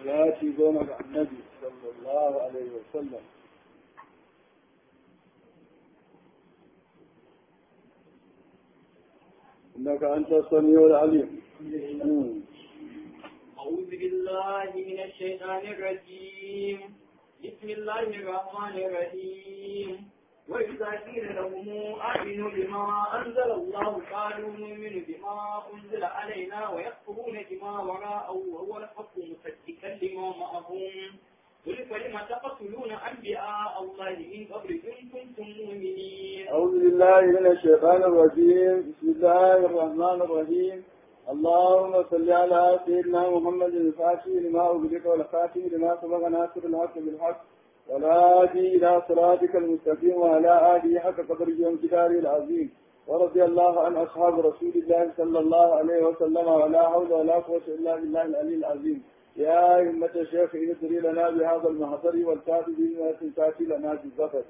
salati goma ga annabi sallallahu alaihi wa sallam إنك أنت السميع العليم أعوذ بالله من الشيطان الرجيم بسم الله الرحمن الرحيم وإذا قيل لهم آمنوا بما أنزل الله قالوا نؤمن بما أنزل علينا ويكفرون بما وراءه وهو الحق مصدقا لما معهم قل فلم تقتلون أنبياء الله من قبل إن كنتم مؤمنين أعوذ بالله من الشيطان الرجيم بسم الله الرحمن الرحيم اللهم صل على سيدنا محمد الفاتح لما أغلق والخاتم لما سبق ناصر الحق بالحق والهادي إلى صراطك المستقيم وعلى آله حق قدره وامتداره العظيم ورضي الله عن أصحاب رسول الله صلى الله عليه وسلم ولا حول ولا قوة إلا بالله العلي العظيم يا أئمة الشيخ ادري لنا بهذا المحضر والكاتب بما تأتي لنا بالظفر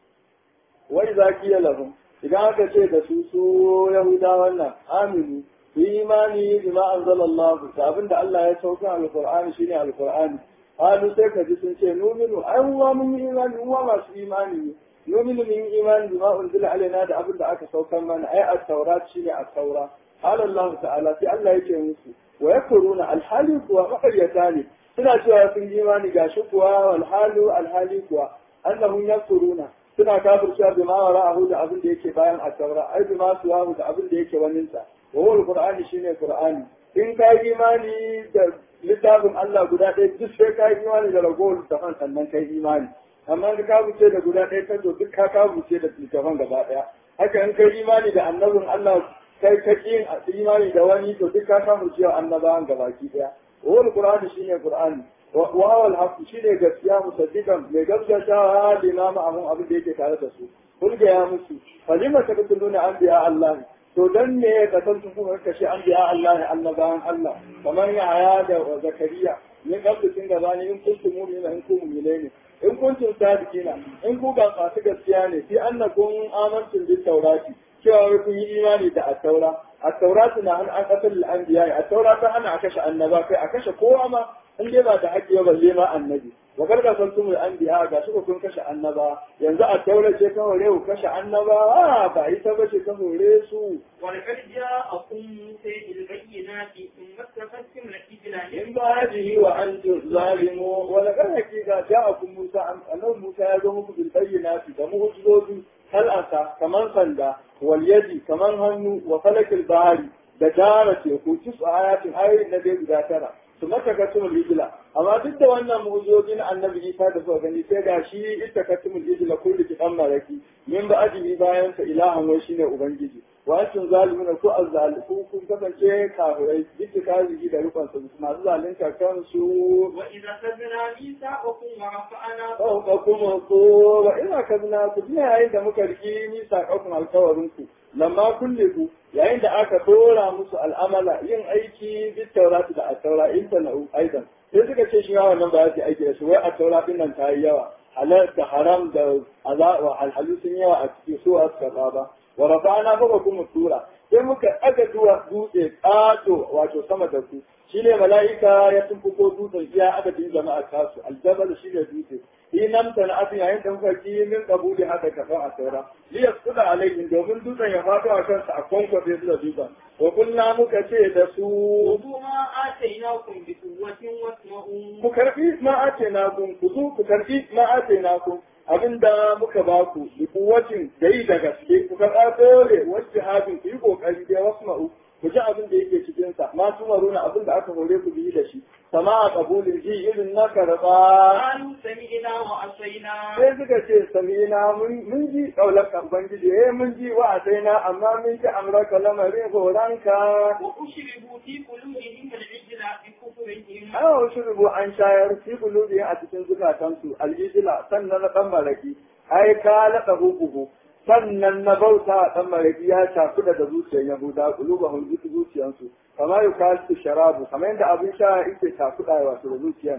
وإذا قيل لهم إذا كتيت سوسو يهودا ونا آمنوا في إيماني بما أنزل الله فأبن الله يسوك على القرآن شيني على القرآن قالوا سيكا جسن شيء نؤمن أيوة من إيمان هو ما في إيماني نؤمن من إيمان بما أنزل علينا دا أبن دا أكا سوكا من أي التوراة شيني التوراة قال الله تعالى في الله يكي مسلم ويكفرون الحالي كوا مقريتاني suna cewa sun yi imani ga shi kuwa walhalu alhali kuwa annahum yakfuruna suna kafircewa bi ma wara'ahu da abin da yake bayan at-taura ai bi ma suwahu da abin da yake wanin sa wa huwa al-qur'ani shine qur'ani in ka yi imani da littafin Allah guda ɗaya duk sai ka yi imani da ragowar littafin sannan kai imani amma ka kafirce da guda ɗaya ka duk ka kafirce da littafin gaba ɗaya haka in kai imani da annabin Allah kai ka yin imani da wani to duk ka samu cewa annabawan gabaki daya wal qur'ani shine qur'ani wa huwa al shine gaskiya musaddiqan mai gaskatawa limama amun abin da yake tare da su kun ga ya musu falima taqtuluna anbiya Allah to dan ne ka san sun kuma kashe anbiya Allah annabawan Allah kamar ya haya da zakariya min kabdu kin gaba ne in kuntum mu'mina in kuntum mu'mina in kuntum sadiqina in ku ga masu gaskiya ne fi annakum amantum bit tawrati cewa kun yi imani da attaura attaura suna hana an kasar al'anbiya attaura ta hana a kashe annaba kai a kashe kowa ma in dai ba da haƙƙi ba balle ma annabi wa garga san tumul anbiya ga shi kun kashe annaba yanzu attaura ce ka hore ku kashe annaba ba ita ba ce ka hore su ولقد جاءكم موسى بالبينات ثم اتخذتم العجل in ba hadihi wa antum zalimu wa laqad hakika ja'akum musa annabi musa ya zo muku bil bayyinati da mu'jizozi kal'asa kaman sanda wal yadi kaman hannu wa falakil bahari da dara teku tisu ayatin ayoyin na dai guda tara su mata katumul ijila amma duk da wannan mu'jizozi na annabi isa da suka gani sai ga shi ita katumul ijila kullu ki dan maraki min ba ajibi bayan sa ilahan wai shine ubangiji wa antum zalimuna ko azzaliku kun kasance kafirai duk kafiri da rukun su masu zalunta kansu وإذا أخذنا ميثاقكم ورفعنا فوقكم الطور ina kazna ku ji yayin da muka riki ni sakakun alkawarin ku lamma kulle ku yayin da aka dora musu al'amala yin aiki bit taurati da at-taura in sana'u aidan sai suka ce shi yawan nan ba za su yi aiki da shi wai at-taura din nan ta yi yawa halal da haram da azaba alhalu sun yawa a cikin su a suka ba wa rafa'ana fawqakum tura sai muka aga duwa dutse ƙato wato sama da ku shine mala'ika ya tumfuko dutsen iya adadin jama'a tasu aljabal shine dutse inam tan abin yayin da muka ki min kabuli haka kafan a saura li yasquda alaihim domin dutsen ya fado a kansa a kwankwafe su da dutsen wa kunna muka ce da su خذوا ما آتيناكم بقوة واسمعوا ku karbi ma ace na kun ku zo ku karbi ma ace na kun abinda muka ba ku bi kuwacin da yi da gaske ku karɓa dole wasu hadin ku yi kokari da wasu ma'u ku ji abin da yake cikin sa ma tumaruna abin da aka hore ku biyi da shi sama a kabulin ji irin na karɓa قالوا سمعنا وعصينا sai suka ce samina mun ji kaular ubangiji eh mun ji wa na amma mun ji amraka lamarin horanka وأشربوا في قلوبهم العجل بكفرهم ana wasu rubu an shayar fi kulubi a cikin zukatansu aljijila sannan na dan maraki ai ka laɗa hukuku sannan na bauta a dan maraki ya shafi daga zuciyar yahuda kuluba hun zuciyansu kamar yau ka su sharabu kamar yadda abin sha yake shafi da wato da zuciyar nan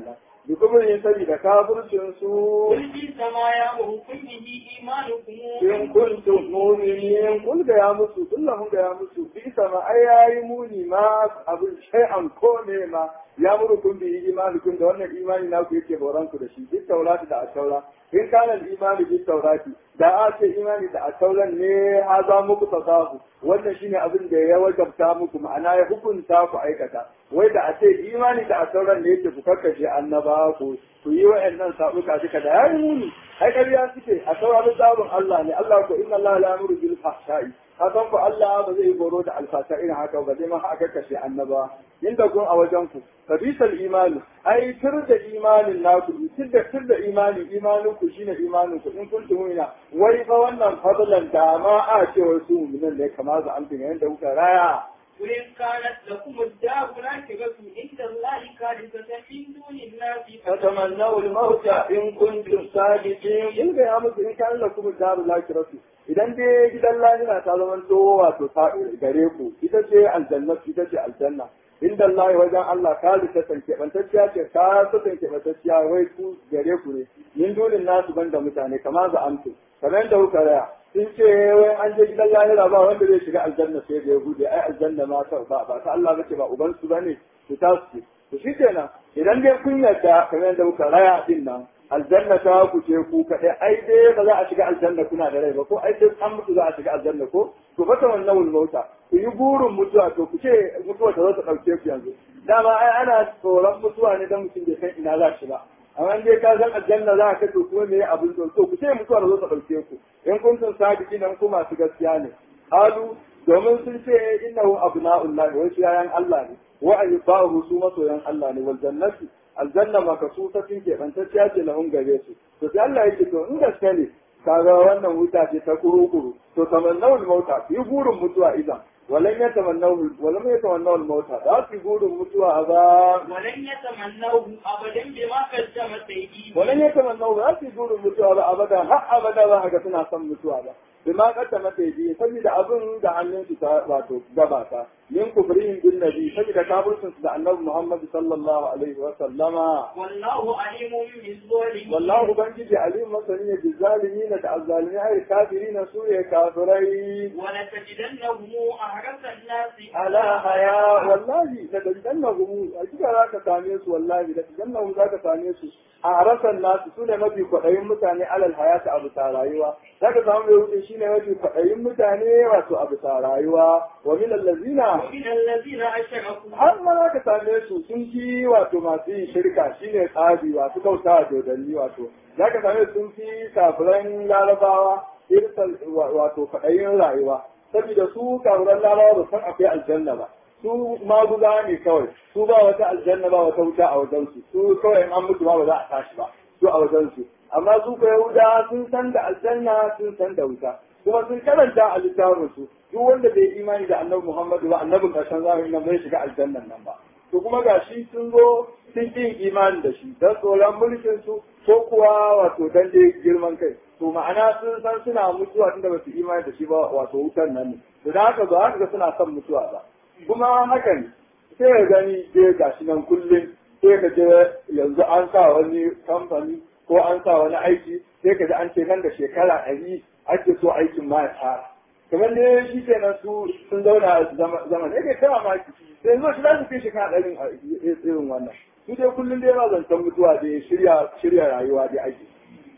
bi kubrin saboda kafircin su قل بئس ما يأمركم به إيمانكم in kuntum mu'minin kun ga ya musu kullum ga ya musu bi sama ai yayi muni ma abin shay'an ko ne ma ya murukum bi imanikum da wannan imani naku yake boran ku da shi duk taurati da asaura in kana imani bi taurati da a ce imani da asauran ne ha za muku tasahu wannan shine abin da ya wajabta muku ma'ana ya hukunta ku aikata wai da a ce imani da asauran ne yake ku kakkashe annaba ku ku yi wa'annan sabuka duka da yayi muni ai ƙarya suke a sauraron tsabin Allah ne Allah ko inna Allah la yamuru bil fahsha'i hakan ku Allah ba zai goro da alfasha irin haka ba zai ma haka kashe annaba inda kun a wajen ku kabisal imani ai tur da imanin naku tur da tur da imani imanin ku shine imanin ku in kuntum mu'mina wai fa wannan fadlan da ma a ce wasu mu'minan ne kamar za an tuna yanda kuka raya قل إن كانت لكم الدار الآخرة عند الله خالصة من دون الناس فتمنوا الموت إن كنتم صادقين in ga ya musu in kan lakum daru lakiratu idan dai gidan lahira ta zama to wato ta gare ku ita ce aljanna ita ce aljanna inda Allah wajen Allah kali ta tanke bantacciya ce ka ta tanke bantacciya wai ku gare ku ne min dulin nasu banda mutane kamar za amsu kamar yadda kuka raya sun ce wai an je gidan lahira ba wanda zai shiga aljanna sai da yahudi ai aljanna ma ta ba ba ta Allah bace ba uban su bane su ta su to shi kenan idan dai kun yarda kamar yadda kuka raya din nan aljanna ta ku ce ku kaɗai ai dai ba za a shiga aljanna kuna da rai ba ko ai sai an mutu za a shiga aljanna ko to fa ta wannan mauta ku yi burin mutuwa to ku ce mutuwa ta zo ta ɗauke ku yanzu dama ai ana tsoron mutuwa ne dan mutum bai san ina za shi ba amma dai ka san aljanna za ka to kuma me abin to to ku ce mutuwa ta zo ta ɗauke ku in kun san sadiki nan ku masu gaskiya ne halu domin sun ce innahu abna'ullah wa yayan Allah ne wa ayyubahu su masoyan Allah ne wal jannati aljanna makasusatin ke bantacciya ce lahun gare su to sai Allah yake to in gaske ne kaga wannan wuta ce ta kurukuru to tamannawul mauta yi burin mutuwa idan walan ya tamannawul walan ya tamannawul mauta da su burin mutuwa ba ولن يتمنوه أبدا بما قدمت أيديهم walan ya tamannawul ba su burin mutuwa ba abada har abada ba haka suna son mutuwa ba bima kaddama ta yi saboda abin da hannun su ta wato gabata min kufrihim bin nabi saboda kafircin su da annabi Muhammad sallallahu alaihi wa sallama والله عليم بالظالمين والله ubangiji alim masani ne bi zalimin da azzalimin ai kafirin su ne kafirai ولتجدنهم أحرص الناس ala haya wallahi da dannahum a kika zaka same su wallahi da dannahum zaka same su a harasan nasu su ne mafi kwaɗayin mutane alal hayata a bisa rayuwa zaka samu mai wuce shine mafi kwaɗayin mutane wato a bisa rayuwa wa min allazina ومن الذين أشركوا har ma za ka same su sun fi wato masu yin shirka shine tsabi wato kauta wa dodanni wato za ka same su sun fi kafiran larabawa irsal wato faɗayin rayuwa saboda su kafiran larabawa ba san akwai aljanna ba su maguza ne kawai su ba wata aljanna ba wata wuta a wajensu su kawai in an mutu ma ba za a tashi ba su a wajensu amma su ka yahuda sun san da aljanna sun san da wuta kuma sun karanta a littafin su duk wanda bai imani da annabi Muhammadu ba annabin karshen zamani nan bai shiga aljannan nan ba to kuma gashi sun zo sun yin imani da shi dan tsoron mulkin su ko kuwa wato dan dai girman kai to ma'ana sun san suna mutuwa tunda ba su imani da shi ba wato wutan nan ne to da haka ba haka suna son mutuwa ba kuma hakan sai ka gani dai gashi nan kullum sai ka je yanzu an sa wani kamfani ko an sa wani aiki sai ka ji an ce nan da shekara ɗari ake so aikin ma ya fara kamar da shi kenan su sun zauna a zaman ya kai kama maki sai yanzu shi za su fi shekara ɗarin a irin wannan su dai kullum dai ba zancen mutuwa da shirya shirya rayuwa da ake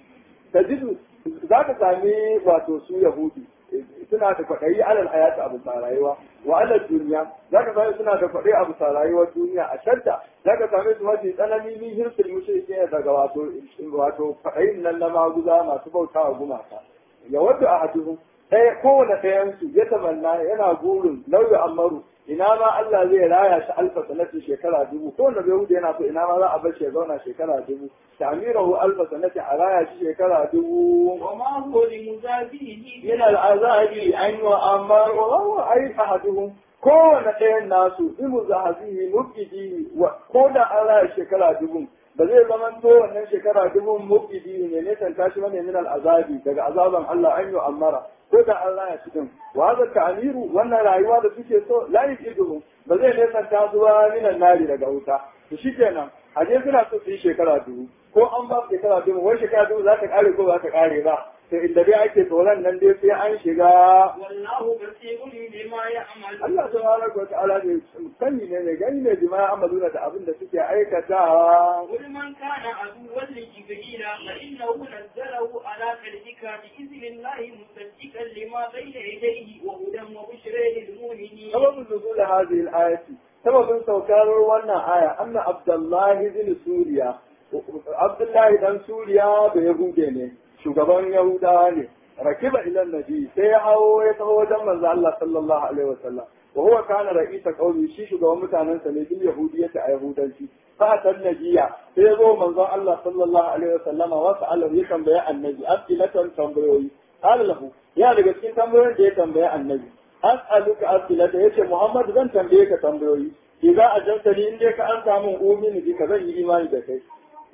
ta jidu za ka sami wato su yahudi suna da kwaɗayi alal hayata abu sa rayuwa wa alal duniya za ka sami suna da kwaɗayi abu sa rayuwar duniya a shadda za ka sami su mafi tsanani ni hirsul mushriki ne daga wato wato kwaɗayin nan na maguza masu bautawa gumaka ya wadda a hadu ɗaya kowane ɗayansu ya tamanna yana burin lauyi amaru ina ma Allah zai raya shi alfa sanatin shekara dubu kowane bai wuce yana so ina ma za a bar shi ya zauna shekara dubu ta'mirahu alfa sanatin a raya shi shekara dubu وما هو لمزابيه min al'azabi an yi amma wa ai ahaduhum kowane ɗayan nasu imu zahazihi mubidi ko da an raya shekara dubu ba zai zama to wannan shekara dubu mubidi ne ne san tashi bane min al'azabi daga azaban Allah an yi amara ko da an raya shi din wa hada ta'miru wannan rayuwa da suke so la yujidu ba zai ne san ta zuwa min nari daga wuta to shikenan a je suna so su yi shekara dubu ko an ba su shekara dubu wai shekara dubu za ta kare ko ba ta kare ba to inda dai ake tsoron nan dai sai an shiga والله بصير بما يعمل Allah subhanahu wa ta'ala ne sani ne ne gani ne jima'a amaluna da abin da suke aikatawa قل من كان عدوا لجبريل فإنه نزله على قلبك بإذن الله مصدقا لما بين يديه وهدى وبشرى للمؤمنين sababin nuzul hadhihi al-ayati sababin saukar wannan aya anna abdullahi bin suriya abdullahi dan suriya da yahude ne shugaban yahudawa ne rakiba ila nabi sai ya hawo ya taho wajen manzo Allah sallallahu alaihi wasallam wa huwa kana ra'isa qaumi shi shugaban mutanen sa ne bil yahudiyyati a yahudanci fa tan nabiya sai ya zo manzo Allah sallallahu alaihi wasallama wa sa'alahu ya tambaya annabi as'ilatan tambayoyi qala lahu ya daga cikin tambayoyin da ya tambaya annabi as'aluka as'ilata yace Muhammad zan tambaye ka tambayoyi idza ajantani in dai ka an samu umini bi ka zan yi imani da kai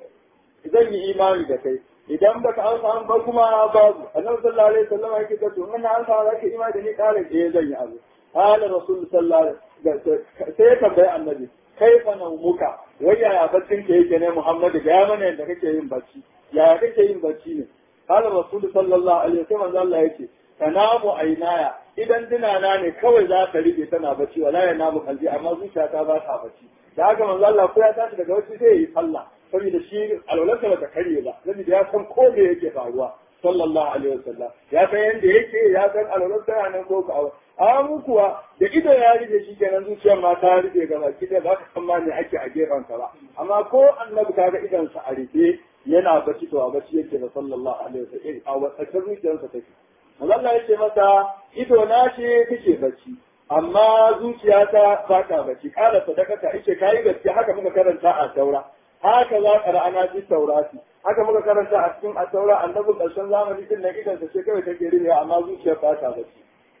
zan yi imani da kai idan baka an samu ba kuma babu annabi sallallahu alaihi wasallam yake ta to in an samu zaka imani da ni kare eh zan yi abu qala rasul sallallahu alaihi wasallam sai ya tambaye annabi kaifa naumuka wai yaya baccin ka yake ne Muhammad ga ya mana yadda kake yin bacci yaya kake yin bacci ne qala rasul sallallahu alaihi wasallam Allah yake tanamu ainaya idan dinana ne kawai za ka rike tana bacci wala ya namu kalbi amma zuciyata ba ta bacci da haka manzo Allah ko ya tashi daga bacci sai yi sallah saboda shi alwalarsa ba ta karye ba saboda ya san ko me yake faruwa sallallahu alaihi wasallam ya san yanda yake ya san alwalarsa ya nan ko ka a mu kuwa da ido ya rike shi kenan zuciyar ma ta rike ga baki da ba ka san ma me ake a gefen sa ba amma ko annabi kaga idan sa a rike yana bacci to a bacci yake da sallallahu alaihi wasallam a wata zuciyarsa take Allah ya ce masa ido na ce kake bacci amma zuciyata ba ta bacci kala sadakata ice kai gaskiya haka muka karanta a taura haka za ka ra'ana fi taurati haka muka karanta a cikin a taura annabi karshen zamani din na idan sa ce kawai take rime amma zuciyar ba ta bacci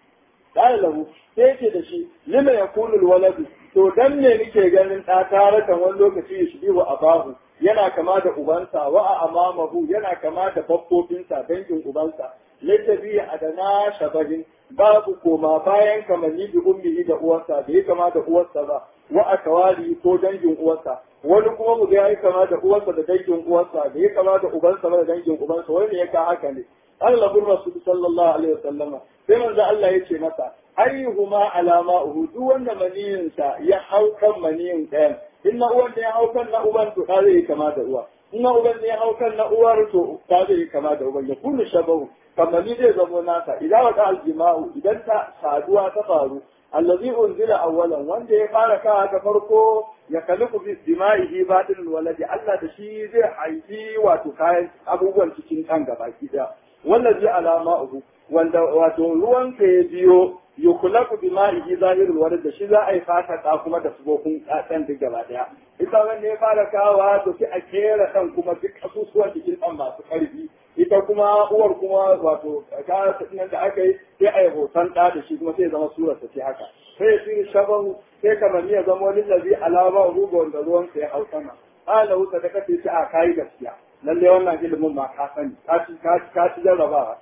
kala lahu sai ce da shi lima yakunu waladu to dan ne nake ganin ɗa tarakan wani lokaci ya shige wa abahu yana kama da ubansa wa a amamahu yana kama da babbofinsa dangin ubansa littafi a da na shabahin babu koma bayan kamanni bi ummihi da uwarsa bai kama da uwarsa ba wa a kawari ko dangin uwarsa wani kuma mu ga yayi kama da uwarsa da dangin uwarsa bai kama da ubansa ba da dangin ubansa wani ne ya ka haka ne Allah bin Rasul sallallahu alaihi wasallam sai manzo Allah ya ce masa ayyuhuma alama uhu duk wanda maniyinsa ya hau kan maniyin ɗayan in na uwan da ya hau kan na uban to ta zai kama da uwa in na uban da ya hau kan na uwar to ta zai kama da uban ya kullu shabahu kamar ni zai zamo nasa idan wata aljima'u idan ta saduwa ta faru allazi unzila awwalan wanda ya fara kawa ta farko ya kaliku bi dima'ihi batil waladi Allah da shi zai haifi wato kayan abubuwan cikin kan gaba ki da wallazi alama'uhu wanda wato ruwan ka ya biyo yukulaku bima'ihi zahirul walad da shi za a yi fata ta kuma da subokun ɗan duk gaba daya ita wanda ya fara kawa to sai a kera ɗan kuma duk asusuwan jikin ɗan masu ƙarfi ita kuma uwar kuma wato ta nan da aka yi sai a yi hoton ɗa da shi kuma sai zama surar ta ce haka sai ya fi shabahu sai kamar ya zama wani lazi alama ruba wanda ruwan sa ya hau sama ala wuta da kace shi a kayi gaskiya lalle wannan ilimin ma ka sani ka ci ka ci jarrabawa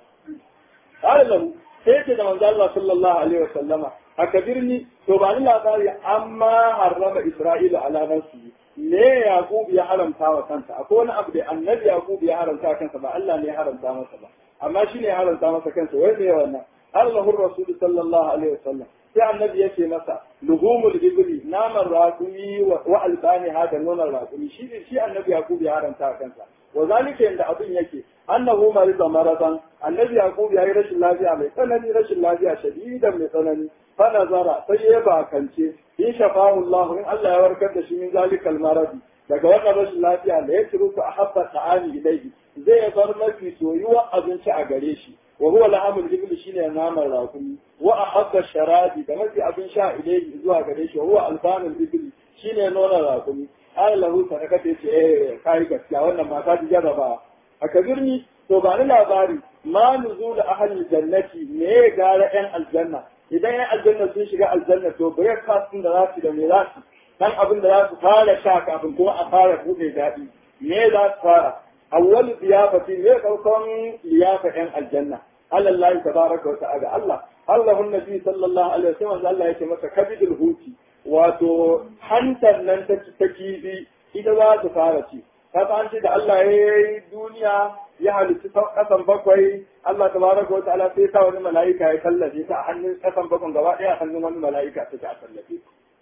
ala lahu sai ce da manzo Allah sallallahu alaihi wa sallama a kabirni to ba ni labari amma harrama Isra'ilu ala nafsihi me Yaqub ya haramta wa kansa akwai wani abu da annabi Yaqub ya haramta wa kansa ba Allah ne ya haramta masa ba amma shi ne ya haramta masa kansa wai me wannan Allahu Rasul sallallahu alaihi wa sallam sai annabi ya ce masa luhumul ibli naman raƙumi wa albani hada nonon raƙumi shi shi annabi Yaqub ya haramta wa kansa wa zalika inda abin yake annahu marida maradan annabi yaqub yayi rashin lafiya mai tsanani rashin lafiya shadidan mai tsanani fa nazara sai ya bakance in shafahu Allah in Allah ya warkar da shi min zalikal maradi daga wannan rashin lafiya da ya ciru a habba ta'ani ilayhi zai bar mafi soyuwa abinci a gare shi wa huwa lahamul ibl shine naman rakumi wa ahabba sharabi da mafi abin sha ilayhi zuwa gare shi wa huwa albanul ibl shine nonon rakumi ai lahu sadaka ta ce eh kai gaskiya wannan mata ta jarraba a kabirni to ba ni labari ma nuzul ahli jannati me ya gara yan aljanna idan yan aljanna sun shiga aljanna to breakfast din da za su da me za su dan abin da za su fara sha kafin kuma a fara buɗe daɗi me za su fara awwal ziyafati me farkon liyafa yan aljanna Allah tabaraka wa ta'ala Allah Allah nabi sallallahu alaihi wasallam Allah yake masa kabidul huti wato hantar nan ta ta kifi ita za su fara ci ka an ce da Allah ya yi duniya ya halitta kasan bakwai Allah tabaraka wa ta'ala sai sa wani mala'ika ya tallafe ta a hannun kasan bakwai gaba ɗaya a hannun wani mala'ika ta ta tallafe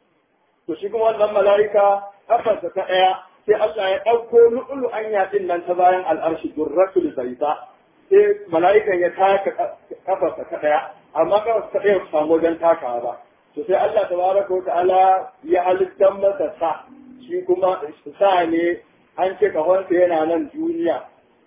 to shi kuma wannan mala'ika kafarsa ta ɗaya sai Allah ya ɗauko lu'ulu anya ɗin nan ta bayan al'arshi durratul baita sai mala'ikan ya taka kafarsa ta ɗaya amma kafarsa ta ɗaya samu wajen takawa ba to sai Allah tabaraka wa ta'ala ya halittar masa sa shi kuma sa ne an ce kahonsa yana nan duniya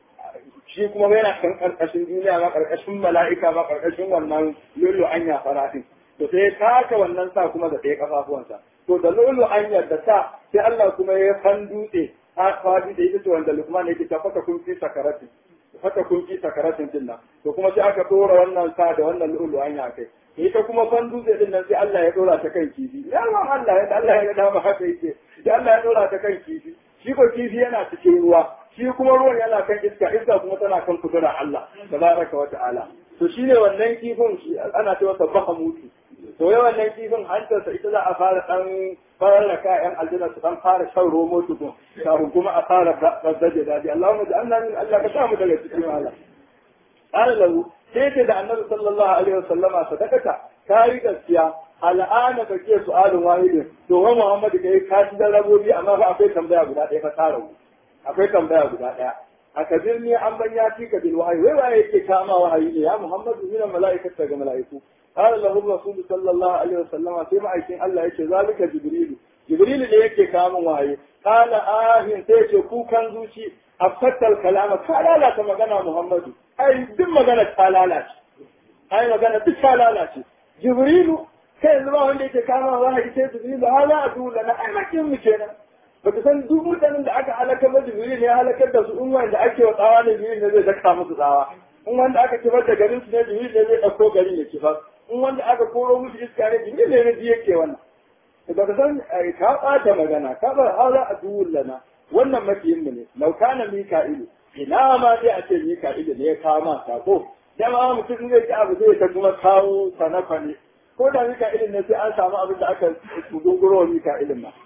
shi kuma yana kan karkashin duniya ma karkashin mala'ika ma karkashin wannan lullu anya farafin to sai ya taka wannan sa kuma da ɗaya kafafuwansa to da lullu anya da sa sai Allah kuma ya kan dutse ha fadi da ita ce wanda Luqman yake ta fata kun fi sakaratin fata kun fi sakaratin din nan to kuma sai aka dora wannan sa da wannan lullu anya kai ita kuma fan dutse din nan sai Allah ya dora ta kan kifi ya ma Allah ya Allah ya dama haka yake sai Allah ya dora ta kan kifi shi ko kifi yana cikin ruwa shi kuma ruwan yana kan iska iska kuma tana kan kudura Allah tabaraka wa ta'ala to shine wannan kifin shi ana cewa sabbaha mutu to yawan wannan kifin hantarsa ita za a fara dan fara ka yan aljanna su dan fara shan romo tukun kafin kuma a fara bazzaje dadi Allahumma ja'alna min Allah ka samu daga cikin Allah qala lahu sai ce da annabi sallallahu alaihi wasallama sadakata kai gaskiya al'ana ka ke su'alun wahidin to wa Muhammadu kai ka ci da rabobi amma fa akwai tambaya guda ɗaya fa tara akwai tambaya guda ɗaya a kabir ne an ban ya fi ka bil wahayi wai waye yake kama wahayi ne ya Muhammadu min mala'ikata ga mala'iku qala lahu rasul sallallahu alaihi wasallama sai ma'aikin Allah yace zalika jibril jibril ne yake kama wahayi qala ahin sai yace kukan zuci afattal kalama ka lalata magana Muhammadu ai duk magana ta lalace ai magana duk ta lalace jibrilu kai yanzu ba wanda yake kama wahayi sai jibrilu hala adu lana ai makin mu kenan baka san duk mutanen da aka halakar da jibril ne ya halakar da su in wanda ake wa tsawa ne jibril ne zai daka musu tsawa in wanda aka kifar da garin su ne jibril ne zai dauko garin ya kifar in wanda aka koro musu iska ne jibril ne ji yake wannan baka san ka bata magana ka bar hala adu lana wannan makiyin mu ne laukana mika'ilu ina ma sai a ce mika'ilu ne ya kama sako dama mutum zai ci abu zai ta kuma kawo sanafa ne ko da mika'ilin ne sai an samu abin da aka dogoro wa mika'ilin ma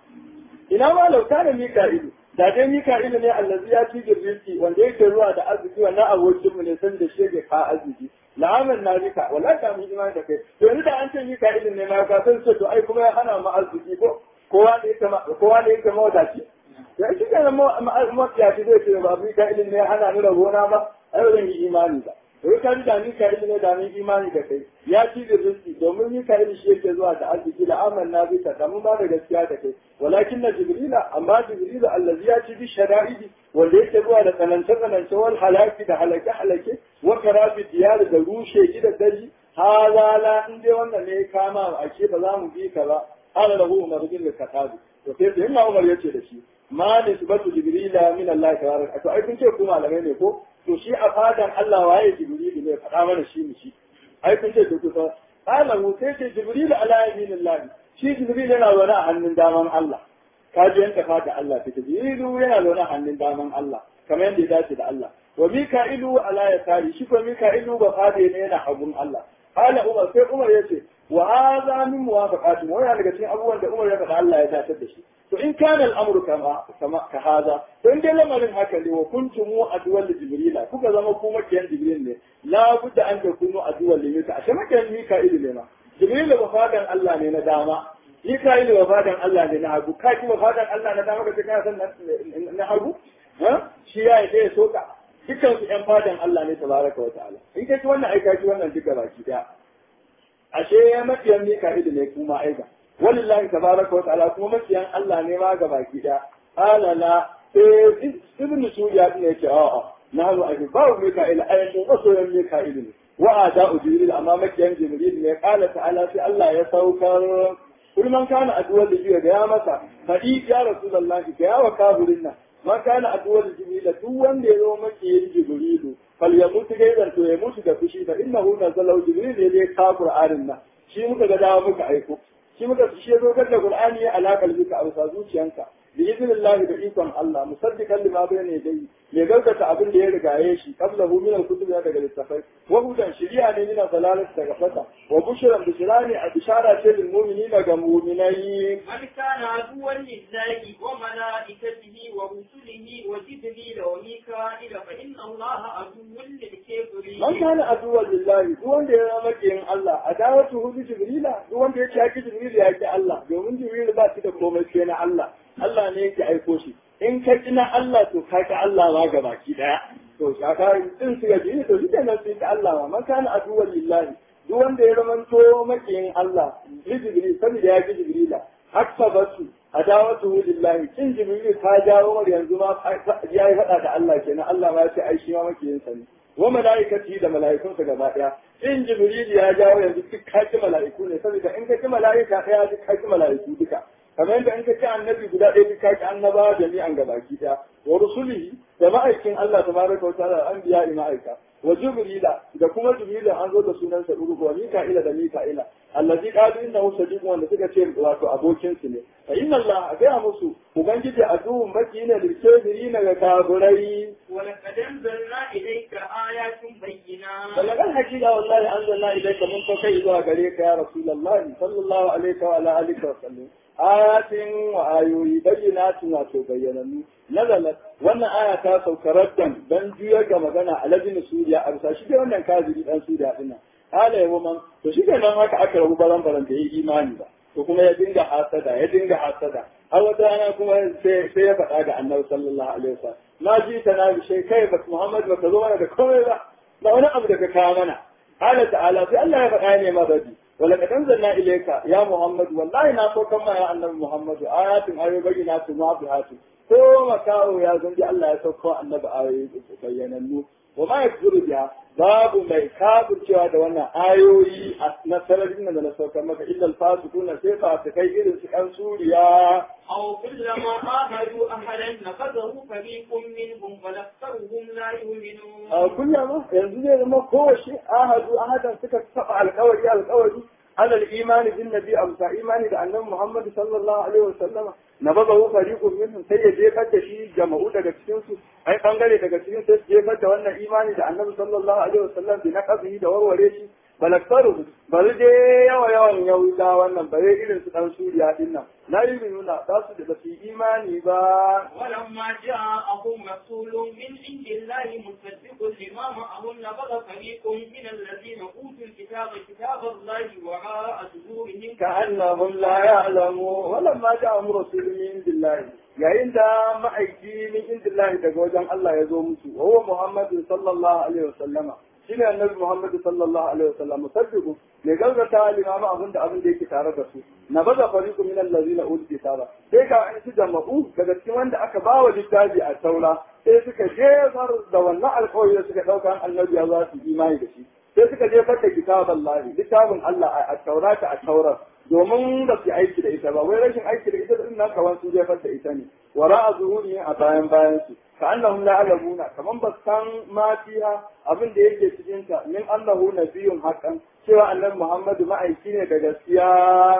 ina ma lauta da mika'ilu da dai mika'ilu ne allazi ya ci girbinci wanda yake ruwa da arziki wannan abokin mu ne san da shege ka arziki la'aman na mika wala ta mu imani da kai to yanzu da an ce mika'ilu ne ma ka san to ai kuma ya hana mu arziki ko kowa ne yake ma kowa ne yake mawadaci ya shi kana mafiyaci zai ce ba mika'ilu ne ya hana ni rabona ba ai ba zan yi imani ba Wai ka da Mika'il ne da mun imani da kai ya ci da rizki domin Mika'il shi yake zuwa da arziki da aman na bika da mun ba da gaskiya da kai walakin na Jibrila amma Jibrila allazi ya ci bi shara'idi wanda yake zuwa da tsanance tsanance wal halaki da halake halake wa karafi diyar da rushe gidan daji hala la in dai wannan ne kama a ce ba za mu bi ka ba ala lahu umar bin katabi to sai sai Umar yace da shi ma nisbatu Jibrila min Allah tabaraka to ai kun ce ku malamai ne ko to shi a fadan Allah waye Jibrilu ne faɗa mana shi mu shi ai kun ce ku kusa qala mu sai ce Jibrilu ala yaminillah shi Jibrilu yana zaune a hannun daman Allah ka ji yanka fada Allah ta Jibrilu yana zaune a hannun daman Allah kamar yadda ya dace da Allah wa Mika'ilu ala yasari shi ko Mika'ilu ba fada ne yana hagun Allah qala Umar sai Umar yace wa hadha min muwafaqati wannan daga cikin abubuwan da Umar ya faɗa Allah ya dace da shi to in kana al'amru kama kama ka hada to in dai lamarin haka ne wa kuntum adwal jibrila kuka zama ku makiyan jibril ne la budda an takunu adwal limika ashe makiyan mika'il ne ma jibril ba fadan Allah ne na dama mika'il ba fadan Allah ne na hagu ka ki ba fadan Allah na dama kace kana san na hagu ha shi ya yi ya soka dukkan su yan fadan Allah ne tabaraka wa ta'ala in kai wannan aika ki wannan duka baki daya ashe makiyan mika'il ne kuma aika walillahi tabaraka wa ta'ala kuma makiyan Allah ne ma ga baki da ala la sai ibn suya din yake a a na zo a ba mika'il ayatun masoyan mika'il ne wa ada jibril amma makiyan jibril ne qala ta'ala sai Allah ya saukar kul man kana adwal jibril ga ya masa fadi ya rasulullahi ga ya wa kafirin nan ma kana adwal jibril duk wanda ya zo makiyan jibril fal ya mutu gaidan to ya mutu da fushi da innahu nazalahu jibril ne ya ka qur'anin nan shi muka ga dawo muka aiko shi muka shi ya zo da Qur'ani ya alaka bika a bisa zuciyanka bi idnillahi da ikon Allah musaddiqan lima bayna yadayhi mai gaskata abin da ya rigaye shi qablahu min al-kutub daga littafai wa hudan shiri'a ne min dalalat daga fata wa bushran bishrani a bishara ce lil mu'minina ga mu'minai من كان عدوا لله وملائكته ورسله وجبريل وميكائيل فإن الله عدو للكافرين man kana aduwwan lillahi duk wanda ya zama kiyin Allah adawatu hu bi jibrila duk wanda ya ci jibril ya ki Allah domin jibril ba shi da komai sai na Allah Allah ne yake aiko shi in ka ki na Allah to ka ki Allah ma ga baki daya to shaka din su ga jibril to shi kenan sai ka Allah ma man kana aduwwan lillahi duk wanda ya zama to makiyin Allah bi jibril saboda ya ki jibrila hakka basu adawatu hu lillahi kin jibril ta jawo mar yanzu ma ya yi faɗa da Allah kenan Allah ma ya ce ai shi ma makiyin sa ne wa mala'ikati da mala'ikunsa gaba daya in jibril ya jawo yanzu duk kaki mala'iku ne saboda in ka ci mala'ika daya duk kaki mala'iku duka kamar yadda in ka ci annabi guda ɗaya duk kaki annaba jami'an gabaki daya wa rusulihi da ma'aikin Allah tabaraka wa ta'ala anbiya ma'aika wa jibrila da kuma jibril an zo da sunan sa urugu wa mika'ila da mika'ila allazi qalu innahu sadiqun wanda suka ce wato abokin su ne fa inna Allah ga musu ubangiji adu makina lil kafirin ga kafirai ولقد أنزلنا إليك آيات بينات balagan hakika wallahi anzalna ilayka mun fa kai zuwa gare ka ya rasulullahi sallallahu alaihi wa ala alihi wa sallam ayatin wa ayoyi bayyinatun wato bayyanannu nazalat wannan aya ta sauka raddan dan juyar ga magana a ladin suriya a bisa shi dai wannan kafiri dan suriya din nan hala yawo man to shi nan haka aka rabu baran baran da yi imani ba to kuma ya dinga hasada ya dinga hasada har wata rana kuma sai sai ya faɗa ga annabi sallallahu alaihi wasallam na ji ta na bi kai ba Muhammad ba ka zo mana da komai ba ba wani abu da ka kawo mana قال تعالى في الله يبقى ما بدي ولقد انزلنا اليك يا محمد والله نا so kan ya annabi Muhammad ayatin ayoyi bayyinatu ma bihatu ko makawo ya zanji Allah ya sauko annabi ayoyi bayyanannu wa ma yakzuru biha babu mai kafir cewa da wannan ayoyi na sararin da na saukar maka illa alfasikuna sai fa su kai irin su kan suriya أو كلما عاهدوا أحدا نقضه فريق منهم فلأكثرهم لا يؤمنون a kullama yanzu zai zama kowace ahadu ahadan suka saba alkawari alkawari alal imani bin nabi amsa imani da annabi Muhammad sallallahu alaihi wasallama na baza hu fariqun minhum sai ya jefar da shi jama'u daga cikin su ai bangare daga cikin sai su jefar da wannan imani da annabi sallallahu alaihi wasallam bi naqabihi da warware shi balaktaru bari dai yawa yawan yahuda wannan bare irin su dan suriya din nan la yu'minuna ba su da basu imani ba ولما جاءهم رسول من عند الله مصدق لما معهم نبذ فريق من الذين اوتوا الكتاب كتاب الله وراء ظهورهم كأنهم لا يعلمون ولما جاءهم رسول من عند الله yayin da ma'aiki min indillahi daga wajen Allah ya zo musu wa huwa Muhammadu sallallahu alaihi wasallama shine annabi Muhammad sallallahu alaihi wasallam musaddiqu ne galgata limama abin da abin da yake tare da su na baza fariqu min allazina utul kitaba sai ka an su jama'u daga cikin wanda aka ba wa littafi a taura sai suka jefar da wannan alƙawari da suka dauka annabi ya za su imani da shi sai suka jefar da kitaban lahi littafin Allah a taurata a taurar domin da su aiki da ita ba wai rashin aiki da ita din nan kawan su jefar da ita ne wara a zuhuri a bayan bayan su ka annahum la alamuna kaman ba san ma fiha abin da yake cikin ta min annahu nabiyyun haqqan cewa annabi Muhammadu ma'aiki ne da gaskiya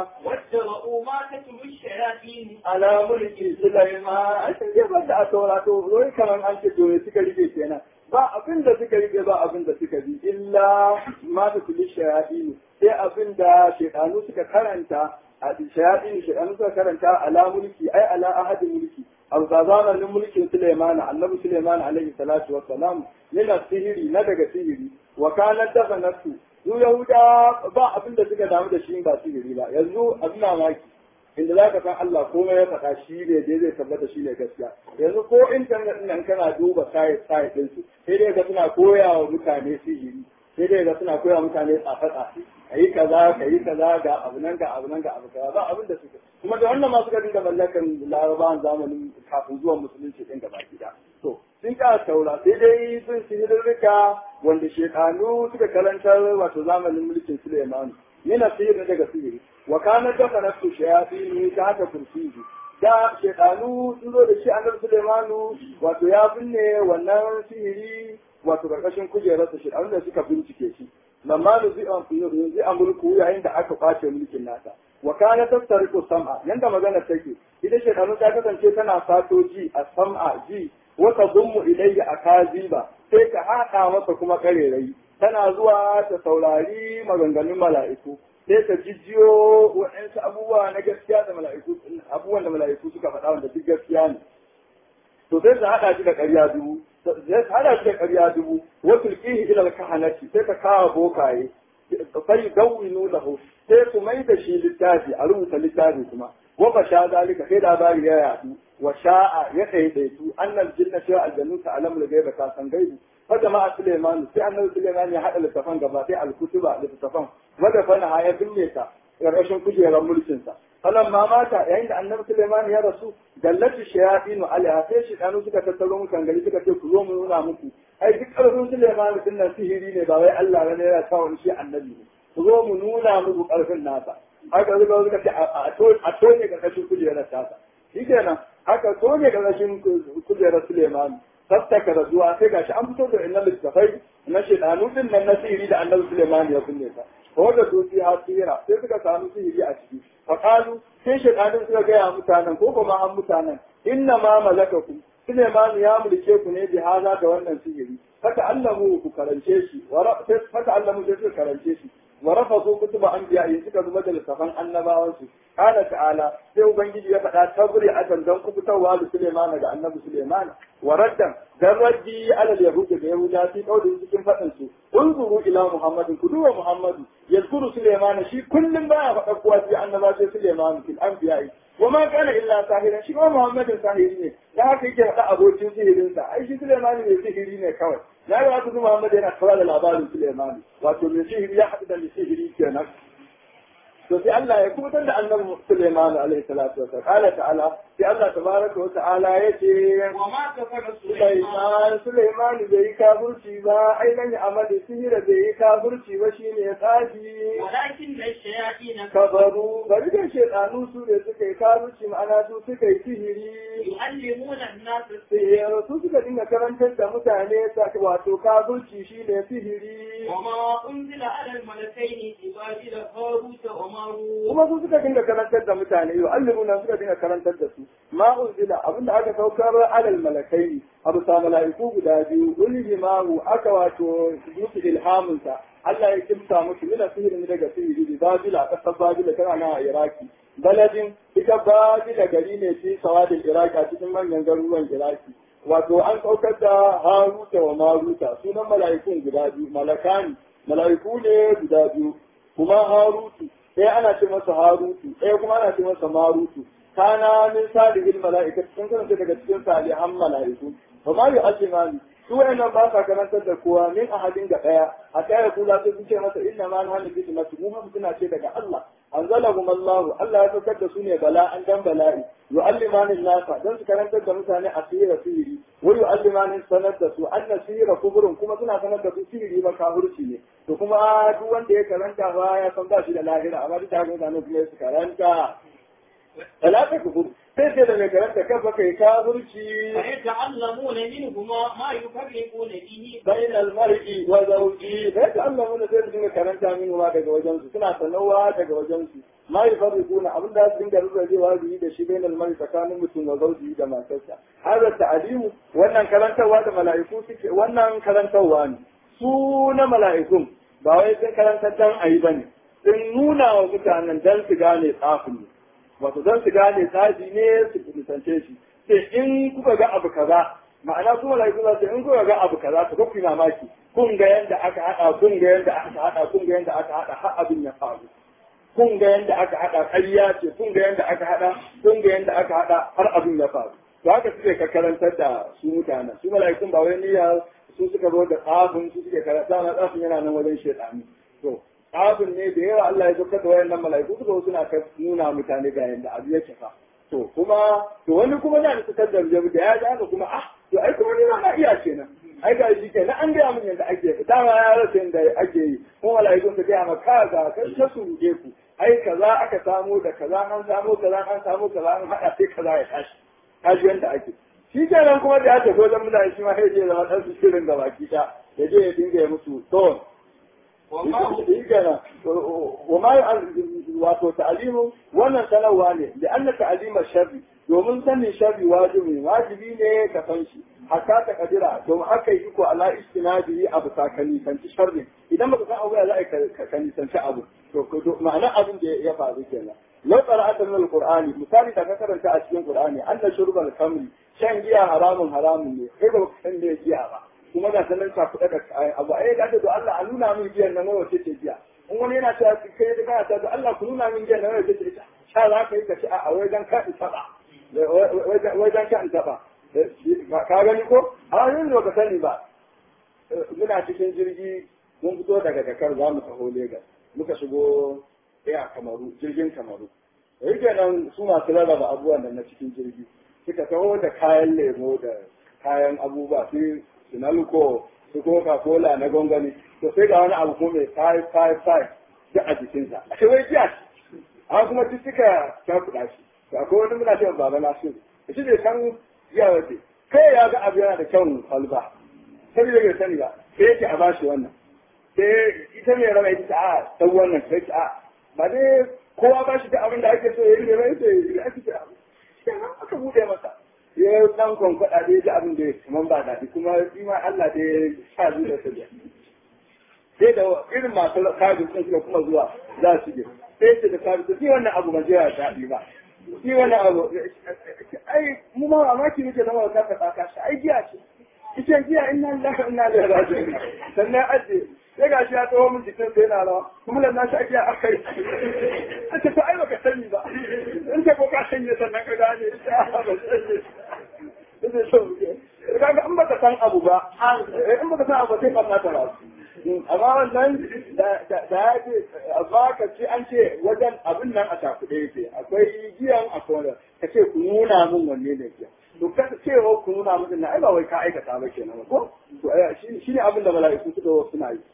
واتبعوا ما تتلو الشياطين ala mulki Sulaiman a cikin jefar da a taura to wai kaman an ce dole suka rike kenan ba abin da suka rike ba abin da suka bi illa ma ta kulli shayatin sai abin da shaytanu suka karanta a shayatin shaytanu suka karanta ala mulki ai ala ahadin mulki abu da zamanin mulkin Sulaiman annabi Sulaiman alaihi salatu wassalam min sihiri na daga sihiri wa kana dafa nafsu su yahuda ba abin da suka damu da shi ba sihiri ba yanzu abin mamaki inda za ka san Allah komai ya faɗa shi ne dai zai tabbata shi ne gaskiya yanzu ko intanet nan kana duba site site din su sai dai ga suna koya wa mutane sihiri sai dai ga suna koya wa mutane tsafe tsafe kayi kaza kayi kaza ga abu nan ga abu nan ga abu kaza ba abin da suka kuma da wannan ma suka dinga mallakan larabawan zamanin kafin zuwan musulunci din gaba gida to sun ka taura sai dai sun sihirrika wanda shekanu suka karantar wato zamanin mulkin Suleimanu yana sihiri daga sihiri wa kana dafa nafsu shayatin ta haka kursiyi da shekanu sun zo da shi annabi Sulaimanu wato ya binne wannan sihiri wato karkashin kujerarsa shi da suka bincike shi lamma da zai amurku yayin da aka kwace mulkin nasa wa kana tattariku sam'a yanda magana take ita shedanu ta kasance tana sato ji a sam'a ji wata zummu ilayya a kaziba sai ka haɗa masa kuma karerai tana zuwa ta saurari maganganun mala'iku sai ta jijjiyo waɗansu abubuwa na gaskiya da mala'iku abubuwan da mala'iku suka faɗa wanda duk gaskiya ne to sai ta haɗa shi da ƙarya dubu sai ta haɗa shi da ƙarya dubu wa tulqihi ila al-kahanati sai ta kawo bokaye sai dawinu lahu sai su mai da shi littafi a rubuta littafi kuma wa fa sha zalika sai labari ya yadu wa sha'a ya daidaitu annal jinna cewa aljannu ta alamul gaiba ta san gaibu fa jama'a Suleiman sai annabi Suleiman ya hada littafan gaba sai al-kutuba littafan wanda fa na ya binne ta ƙarƙashin kujerar mulkin sa falan ma mata yayin da annabi Suleiman ya rasu dallatu shayatin alaiha sai shaytanu suka tattaro mutan gari suka ce ku zo mu nuna muku ai duk ƙarfin Suleiman din nan sihiri ne ba wai Allah ne ya kawo shi annabi ne ku zo mu nuna muku ƙarfin nasa haka zuka suka ce a tone ƙarƙashin kujerar tasa shi kenan haka tone ƙarƙashin kujerar Suleiman tattaka da zuwa sai gashi an fito da innan littafai na shedanu din nan na sihiri da annabi Suleiman ya kunne ta ko da su fi hasira sai suka samu sihiri a ciki fa qalu sai shedanun suka ga mutanen ko kuma an mutanen inna ma malakakum Suleiman ya mulke ku ne bi haza da wannan sihiri haka allamu ku karance shi haka allamu sai suka karance shi wa rafazu kutuba anbiya'i suka zuba da littafan annabawansu qala ta'ala sai ubangiji ya faɗa tabri akan dan kubutarwa da Suleiman da annabi Suleiman wa raddan dan raddi ala yahudi da yahuda fi kaudin cikin faɗin su unzuru ila muhammadin ku duba muhammadu yazkuru Suleiman shi kullum baya faɗa kowa sai annaba sai Suleiman fil anbiya'i wa ma kana illa sahiran shi kuma muhammadin sahiri ne da haka yake faɗa abokin sihirinsa ai shi Suleiman ne sihiri ne kawai na yi wasu Muhammad yana kawo da labarin Suleimani wato mai sihiri ya haɗu da mai sihiri kenan to sai Allah ya kubutar da annabi Suleiman alaihi salatu wasallam qala ta'ala sai Allah tabaraka wa ta'ala yace wa ma kafara Suleiman Suleiman bai yi kafirci ba ai nan ya amali sihira bai yi kafirci ba shine ya tsafi walakin da shayatin kabaru bari da shedanu su ne suka yi kafirci ma'ana su suka yi sihiri yu'allimuna an-nas sihiri su suka dinga karantar da mutane wato kafirci shine sihiri وما أنزل على الملكين ببابل هاروت وماروت kuma su suka dinga karantar da mutane yau allimuna suka dinga karantar da su ma unzila abinda aka saukar alal malakai abu sa mala'iku guda biyu ulhimahu aka wato yusu ilhamunsa Allah ya kimsa musu mina sihirin daga sihiri bi babila kasar babila tana nan a iraki baladin ita babila gari ne fi sawadin iraki a cikin manyan garuruwan iraki wato an saukar da haruta wa maruta sunan mala'ikun guda biyu malakani mala'iku ne guda biyu kuma harutu ɗaya ana ce masa harutu ɗaya kuma ana ce masa marutu kana min salihin mala'ika sun kasance daga cikin salihan mala'iku ba ma yi alimani su wayannan ba sa karantar da kowa min ahadin ga ɗaya a ɗaya kula sai sun ce masa inna ma na hannu bisu masu mu suna ce daga Allah anzalahum Allah Allah ya saukar da su ne bala an dan bala'i yu'allimani nasa dan su karantar da mutane asira sihiri wa yu'allimani sanar da su anna sihira kuburun kuma suna sanar da su sihiri ba kafirci ne to kuma duk wanda ya karanta ba ya san ba shi da lahira amma duk da haka mutane kuma su karanta talata kubur sai sai da mai karanta kafa kai kafirci فيتعلمون منهما ما يفرقون به bain almar'i wa zawji sai da Allah mun sai su dinga karanta min ma daga wajen su suna sanawa daga wajen su ma yufarriquna abin da su dinga rubrewa su yi da shi bain almar'i tsakanin mutum wa zawji da matarsa hada ta'alimu wannan karantarwa da mala'iku suke wannan karantarwa ne su na mala'ikun ba wai sun karantar dan ayi bane sun nuna wa mutanen dan su gane tsafin ne wato don su gane tsafi ne su kusance shi sai in kuka ga abu kaza ma'ana kuma malaiku za su in kuka ga abu kaza to kuka mamaki kun ga yanda aka hada kun ga yanda aka hada kun ga yanda aka hada har abin ya faru kun ga yanda aka hada ƙarya ce kun ga yanda aka hada kun ga yanda aka hada har abin ya faru to haka suke ka karantar da su mutanen su mala'ikun ba wai niyya su suka zo da tsafin su suke karanta na tsafin yana nan wajen shedani to tsafin ne da yawa Allah ya saukar da wayannan mala'iku suka zo suna ka nuna mutane ga yanda abu yake fa to kuma to wani kuma na da suka darje da ya ga kuma ah to ai kuma ne na iya kenan ai ga shi kenan an gaya min yanda ake dama ya rasa yanda ake yi kuma mala'ikun su gaya maka ga kan ta suruje ku ai kaza aka samu da kaza an samu kaza an samu kaza an hada sai kaza ya tashi kaji yanda ake shi kenan kuma da ya tafi wajen mutane shi ma sai ya zama dan su shirin da baki ta ya je ya dinga ya musu to وما wato ta'alimu wannan sanarwa ne da anna ta'alima sharri domin sanin sharri wajibi wajibi ne ka san shi hatta ta kadira domin aka yi iko ala istinadi abu ta ka nisanci sharri idan baka san abu ya za a ka nisanci abu to ma'ana abin da ya faru kenan lau qara'ata min alqur'ani misali da ka karanta a cikin qur'ani anna shurbal khamri shan giya haramun haramun ne kai ba ka san me giya ba kuma ga sanan ka kuɗa da abu ai da to Allah a nuna min giyan nan wace ce giya in wani yana cewa kai da kana cewa Allah ku nuna min giyan nan wace ce sha za ka yi ka ci a wajen ka in taba wajen ka in taba ka gani ko a yanzu ba ka sani ba muna cikin jirgi mun fito daga Dakar za mu taho Lagos muka shigo a Kamaru jirgin Kamaru da yake nan su masu rarraba abubuwan da na cikin jirgi suka taho da kayan lemo da kayan abubuwa su sinalko su coca cola na gongani to sai ga wani abu ko mai 555 duk a jikinsa a ce wai jiya an kuma duk suka cakuɗa shi to akwai wani muna cewa baba na su shi bai san jiya wace kai ya ga abu yana da kyau kwalba sai da bai sani ba sai yake a bashi wannan sai ita mai rama ita a san wannan sai a ba dai kowa ba shi da abin da ake so ya yi ne mai sai ya ake ce abu aka bude masa ya dan kwankwada dai da abin da ya kaman ba daɗi kuma shi ma Allah da ya sa zuwa da biya sai da irin masu kaji sun suka kuma zuwa za su je sai ce da kaji shi wannan abu ba zai daɗi ba shi wannan abu ai mu ma mamaki muke na wata ka tsaka shi ai giya ce ita giya inna lillahi wa inna ilaihi raji'un sannan aje sai ga shi ya tsawo min jikin sai yana rawa kuma lanna shi ake aka yi a ce to ai baka sani ba in ka ko ka sanye sannan ka gane ba sanye zai so kaga in baka san abu ba in baka san abu sai ka mata ba amma wannan da ya ce amma ka ce an ce wajen abin nan a takuɗe yake akwai giyan akwai wanda ka ce ku nuna min wanne ne giyan to ka ce wa ku nuna min na ai ba wai ka aikata ba kenan ko to shi ne abin da mala'iku suka suna yi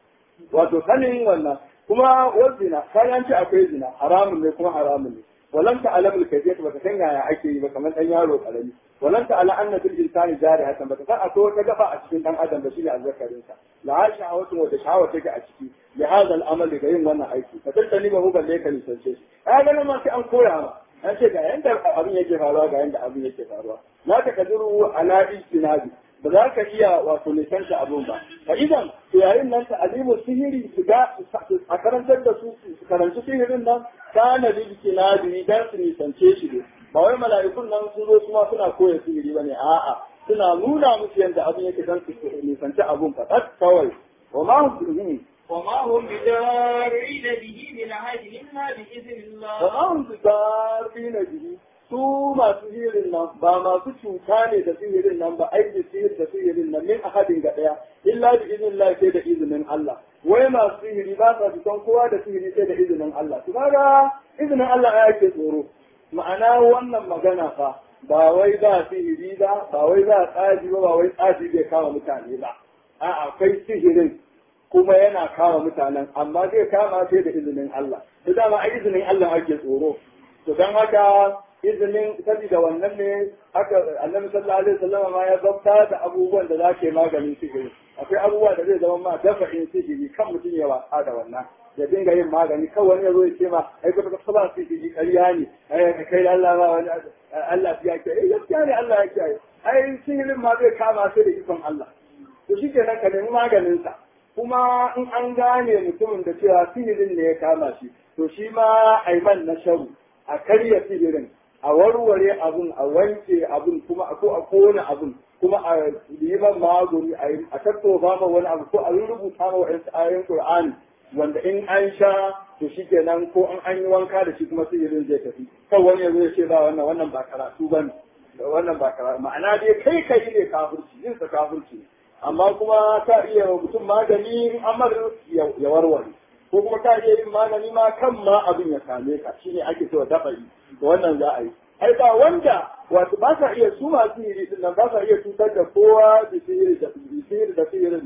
wato sanin wannan kuma wazina kayan ce akwai zina haramun ne kuma haramun ne ولم تعلم الكيفية بتسنى يا أكي بكمان أن يارو قلمي ولم تعلم أن في الإنسان جارحة بتسنى أتو تقفى أشكين أن أدم بشيء أذكر إنسان لعاش شهوة وتشهوة تجا أشكي لهذا الأمل لغير وانا أيكي فتلتني ما هو بليك لسنشيش هذا لما في أنكو يا ما an ce ga yanda abin yake faruwa ga yanda abin yake faruwa la ta kadiru ala ijtinabi ba za ka iya wato nisanta abun ba fa idan to yayin nan ta alimu sihiri su ga a karantar da su su karanci sihirin nan kana lil kinabi dan su nisance shi ne ba wai mala'ikun nan sun zo kuma suna koya sihiri bane a'a suna nuna musu yanda abin yake dan su nisanci abun fa kawai wa ma hum وما هم بدارين به من أحد إلا بإذن الله وما هم بدارين به su masu sihirin nan ba masu cuta ne da sihirin nan ba aiki sihir da sihirin nan min ahadin ga daya illa bi idnillah sai da izinin Allah wai masu sihiri ba sa fitan kowa da sihiri sai da izinin Allah to kaga izinin Allah ya ke tsoro ma'ana wannan magana fa ba wai ba sihiri ba ba wai ba tsaji ba ba wai tsaji bai kama mutane ba a'a akwai sihirin kuma yana kama mutanen amma zai kama sai da izinin Allah to dama a izinin Allah ake tsoro to don haka izinin saboda wannan ne haka annabi sallallahu alaihi wasallam ma ya zabta da abubuwan da zake maganin sihiri akwai abubuwa da zai zama ma dafa'in sihiri kan mutum ya wasa da wannan ya dinga yin magani kan wani ya zo ya ce ma ai ka ka ba sihiri ƙarya ne ai ka kai Allah ma wani Allah ya ce eh gaskiya ne Allah ya ce ai sihirin ma zai kama sai da ikon Allah to shikenan ka nemi maganin sa kuma in an gane mutumin da cewa sihirin ne ya kama shi to shi ma aiman na sharu a karya sihirin a warware abun a wanke abun kuma a ko a kona abun kuma a yi man magani a tattofa ma wani abu ko a rubuta ma wa'yansu ayoyin Qur'ani wanda in an sha to shi kenan ko an an yi wanka da shi kuma sihirin zai tafi kan wani yanzu ya ce ba wannan wannan ba karatu ba ne wannan ba karatu ma'ana dai kai kai ne kafirci yin sa kafirci ne amma kuma ka iya wa mutum magani amar ya warware ko kuma ka iya yin magani ma kan ma abin ya same ka shine ake cewa dafa'i to wannan za a yi ai ba wanda wato ba sa iya su masu sihiri din nan ba sa iya cutar da kowa da sihiri da sihiri da sihirin nan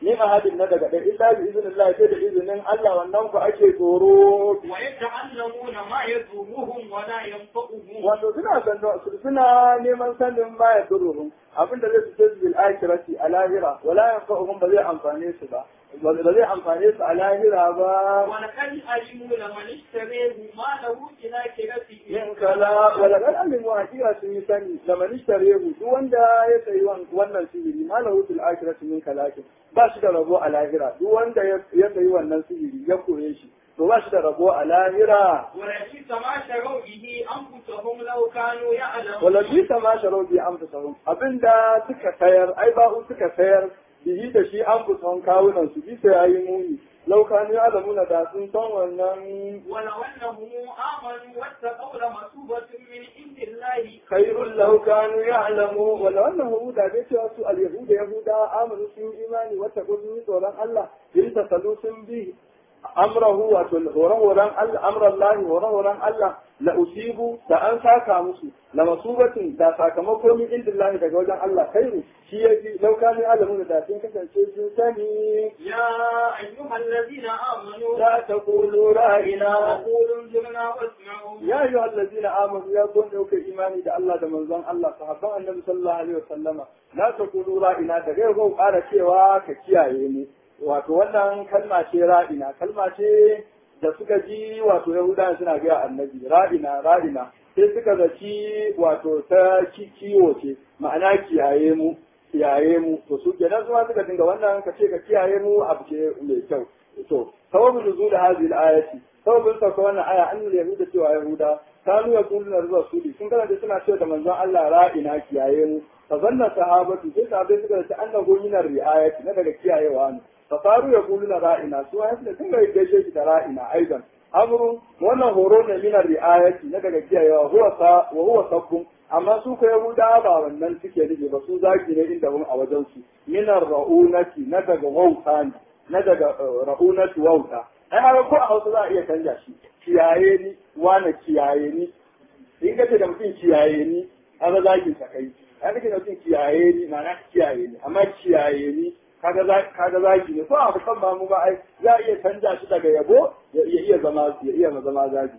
ni ahadin na daga ɗaya illa bi iznillah sai da izinin Allah wannan ku ake tsoro ويتعلمون ما يضرهم ولا ينفعهم wato suna sanda suna neman sanin ma ya duruhum abinda zai fice su bil akhirati a lahira wala yanfa'uhum ba zai amfane su ba ba zai amfane su a lahira ba ولقد علموا لمن اشتريه ما له في الآخرة yin kala wala kan alimu hakika sun yi sani da manishtare mu duk wanda ya sayi wannan sihiri ma lahu fil akhirati min kalakin ba shi da rabo a lahira duk wanda ya sayi wannan sihiri ya koye shi to ba shi da rabo a lahira ولبئس ما شروا به أنفسهم لو كانوا يعلمون wala bi sama sharau bi amfusahum abinda suka sayar ai ba'u suka sayar bihi da shi amfusahum kawunan su bisa yayi muni lau kanu ya'lamuna da sun san wannan ولو أنهم آمنوا واتقوا لمثوبة من عند الله خير لو كانوا يعلموا ولو انه da dai cewa su al-yahud yahuda amanu sun yi imani wata gudu tsoron Allah yin tasallu sun bi amrahu wa horan Allah amrallahi horan Allah la usibu da an saka musu la masubatin da sakamako min indillahi daga wajen Allah khairu shi yaji law kanu alamun da sun kasance sun sani يا أيها الذين آمنوا la taqulu ra'ina وقولوا انظرنا واسمعوا ya ayu allazina amanu ya kun dauka imani da Allah da manzon Allah sahabban annabi sallallahu alaihi wasallama la taqulu ra'ina daga yau ƙara cewa ka kiyaye ni wato wannan kalma ce ra'ina kalma ce da suka ji wato yahudawa suna ga annabi ra'ina ra'ina sai suka zaci wato ta kiwo ce ma'ana kiyaye mu kiyaye mu to su kenan zuwa suka dinga wannan ka ce ka kiyaye mu abu ce mai kyau to sababu nuzul hadhihi al-ayati sababin sauka wannan aya an nuna yahuda cewa yahuda kanu ya kulu na zuwa sudi sun kana da suna cewa da manzon Allah ra'ina kiyaye mu fa zanna sahabatu sai sahabbai suka ce annahu min ar-ri'ayati na daga kiyayewa ne fa faru ya kulu na ra'ina su ya sun ga gaishe shi da ra'ina aidan amru wannan horo ne min ar-ri'ayati na daga kiyayewa huwa sa wa huwa sabbun amma su ko yahuda ba wannan suke nufi ba su zaki ne inda mun a wajen su min ar-ra'unati na daga wauta ne na daga ra'unati wauta ai haka ko a hausa za a iya canja shi kiyaye ni wane kiyaye ni in ka ce da mutum kiyaye ni an ga zagin sa kai ai kake da mutum kiyaye ni ma'ana kiyaye ni amma kiyaye ni kaga za kaga zagi ne ko abu kan ba mu ba ai za a iya canja shi daga yabo ya iya zama ya iya zama zagi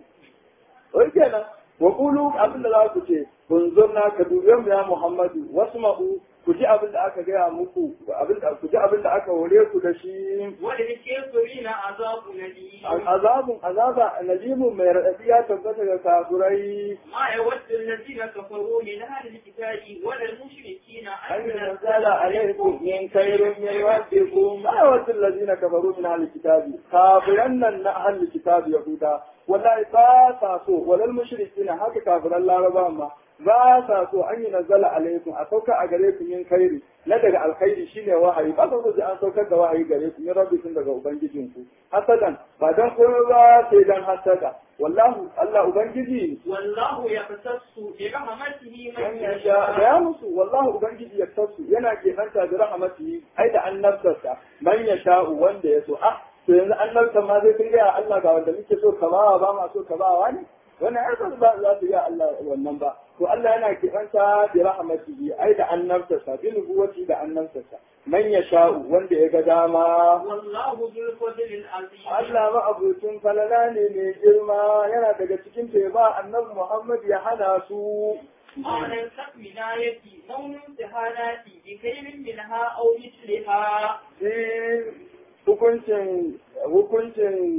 wai kenan wa qulu abin da za ku ce kunzurna ka dubiyan mu ya Muhammadu wasma'u ku ji abin da aka gaya muku abin da ku ji abin da aka hore ku da shi وللكافرين عذاب أليم azabun azaba najimun mai raɗaɗi ya tabbata ga kafurai ما يود الذين كفروا من أهل الكتاب ولا المشركين أن أن ينزل عليكم من خير من ربكم ما يود الذين كفروا من أهل الكتاب كافرن أن أهل الكتاب يهودا والله با سو ولا المشركين هكا كافر الله ربا ما ba sa so an yi nazala alaikum a sauka a gare ku min kairi na daga alkhairi shine wahayi ba sa so sai an saukar da wahayi gare ku min rabbikum daga ubangijinku hasadan ba dan komai ba sai dan hasada wallahu Allah ubangiji والله يختص برحمته من man yasha يشاء ya musu wallahu ubangiji ya tasu yana keɓanta da rahmatihi ai da annabtarsa man yasha wanda ya so ah to yanzu annabta ma zai kun gaya Allah ga wanda muke so ka bawa ba ma so ka bawa ne wannan ai ba za za su ga Allah wannan ba to Allah yana keɓanta da rahmatihi ai da annabtarsa bi nubuwati da annabtarsa man yasha wanda ya ga dama والله ذو الفضل العظيم Allah ma abucin falala ne mai girma yana daga cikin ta ba annabi Muhammad ya hana su ما ننسخ من آية أو ننسها ناتي بخير منها أو مثلها shi hukuncin hukuncin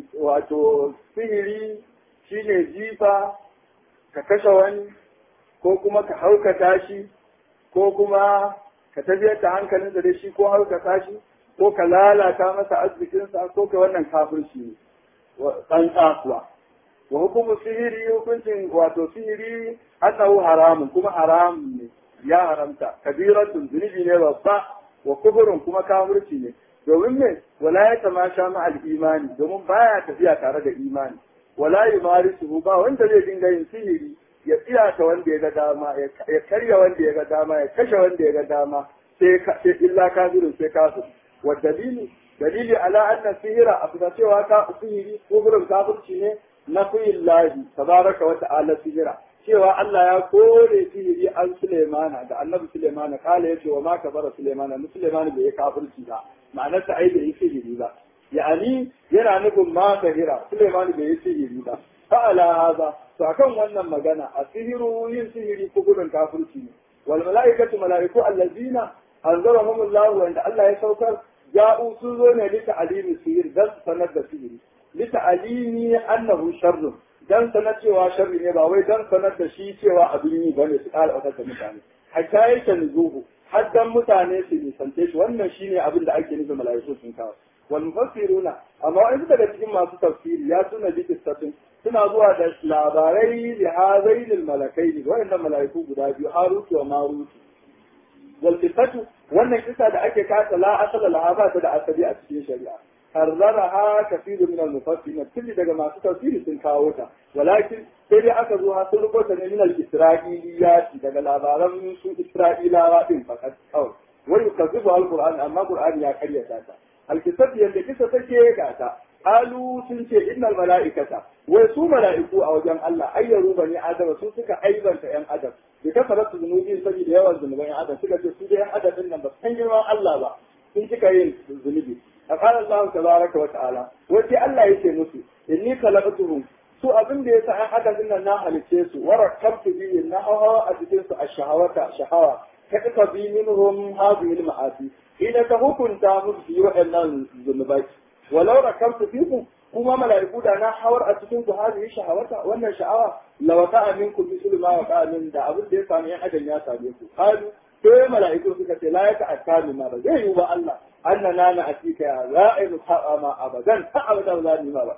wato sihiri shine jifa ka kashe wani ko kuma ka haukata shi ko kuma ka tafiyar da hankalinsa da shi ko haukata shi ko ka lalata masa arzikinsa ko ka wannan kafirci ne ɗan kuwa wa hukumu sihiri hukuncin wato sihiri annahu haramun kuma haramun ne ya haramta kabiratun zunubi ne babba wa kufurin kuma kafirci ne domin me wala ya tamasha ma al imani domin baya tafiya tare da imani wala yumarisu ba wanda zai dinga yin sihiri ya tsiyata wanda ya ga dama ya karya wanda ya ga dama ya kashe wanda ya ga dama sai ka- sai illa kafirin sai kafir wa dalilu dalili ala anna sihira a cewa ka sihiri kufurin kafirci ne na fiyin lahi tabaraka wa ta'ala sihira cewa Allah ya kore sihiri an Sulaimana da annabi Sulaimana kala yace wa ma kabara Sulaimana mu Sulaimana bai yi kafirci ba ma'anar sa ai bai yi sihiri ba ya'ani yana nufin ma kahira Sulaimana bai yi sihiri ba fa ala hada to akan wannan magana a sihiru yin sihiri kuburin kafirci ne wal malaikatu malaiku allazina anzarahum Allah wanda Allah ya saukar ja'u sun zo ne lita alimi sihir dan sanar da sihiri lita alimi annahu sharrun dan sanar cewa sharri ne ba wai dan sanar da shi cewa abin yi bane su ƙara ɓatar da mutane hatta yake nuzuhu har dan mutane su nisance shi wannan shine abin da ake nufin mala'iku sun kawo wal mufassiruna amma wani daga cikin masu tafsiri ya suna bi kistatin suna zuwa da labarai da hazainil malakai ne waɗannan mala'iku guda biyu harutu wa marutu wal qissatu wannan kisa da ake kasa la asala laha ba ta da asali a cikin shari'a harraraha kafiru min al-mufassirin kulli daga masu tafsiri sun kawo ta walakin sai dai aka zo har sun rubuta ne min al-isra'iliyati daga labaran su isra'ilawa din fakat kawai wai yukazibu al-qur'an amma qur'ani ya karyata ta al-kitab yanda kisa take ga ta qalu sun ce innal mala'ikata wai su mala'iku a wajen Allah ayyaru bani adam su suka aibanta yan adam da kafaratu zunubi saboda yawan zunuban yan adam suka ce su da yan adam din nan ba san girman Allah ba sun cika yin zunubi فقال الله تبارك وتعالى وتي الله yake musu inni khalaqtuhum su abin da yasa an haka dinnan na halice su wa rakabtu bi na hawa a cikin su ash-shahawata shahawa kadaka bi minhum hadhihi al-ma'asi idan ka hukunta musu yi wa'annan zunubai walau rakabtu fikum kuma mala'iku da na hawar a cikin su hadhihi shahawata wannan sha'awa lawata minkum bi sulma wa qamin da abin da ya sami yan adam ya same ku qalu sai mala'iku suka ce la yaka akami ma ba zai yi ba Allah annana na atika ya za a yi musaba ma abadan ta abada ba za mu ma ba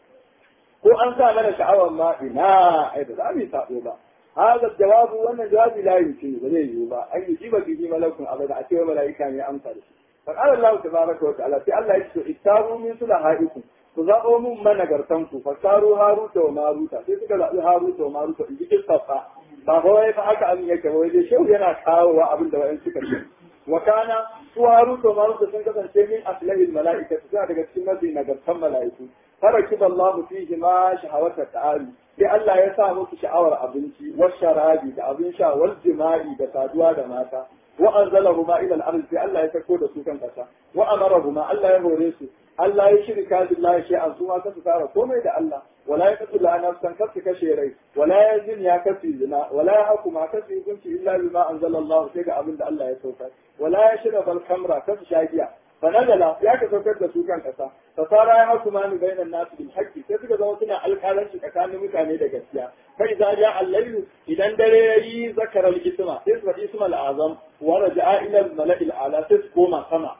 ko an sa mana sha'awar ma ina ai ba za mu yi sabo ba hada jawabu wannan jawabi la yumkin ba zai yi ba an yi jiba bi malakun abada a cewa mala'ika ne amsa da shi fa qala Allah tabaraka wa ta'ala sai Allah ya ce ittabu min sulahaikum ku zaɓo mun managartan ku fasaru haruta wa maruta sai suka zaɓi haruta wa maruta in ji kistafa ba kawai fa haka abin yake ba wai shehu yana kawowa abin da wa'in suka ce wa kana su haruta wa maruta sun kasance min aslahil mala'ika suna daga cikin mafi nagartan mala'iku farakib Allah fihi ma shahawata ta'ali sai Allah ya sa musu sha'awar abinci wa sharabi da abin sha wal jima'i da saduwa da mata wa anzalahuma ila al-ard sai Allah ya sako da su kan kasa wa amarahuma Allah ya hore su Allah ya shirka billahi shay'an su ma kasu fara komai da Allah wala ya kasu la nafsan kasu kashe rai wala ya zin ya kasu zina wala ya hakuma kasu hukunci illa bima anzala Allah sai ga abin da Allah ya saukar wala ya shirka bal kamra kasu shagiya fanazala ya ka saukar da su kan kasa fasara ya hakuma ni bainan nasu bil haqqi sai suka zama suna alƙalanci tsakanin mutane da gaskiya fa idza ja al-layl idan dare yayi zakara al-isma sai su faɗi isma al-azam wa raja'a ila al-mala'il ala sai su koma sama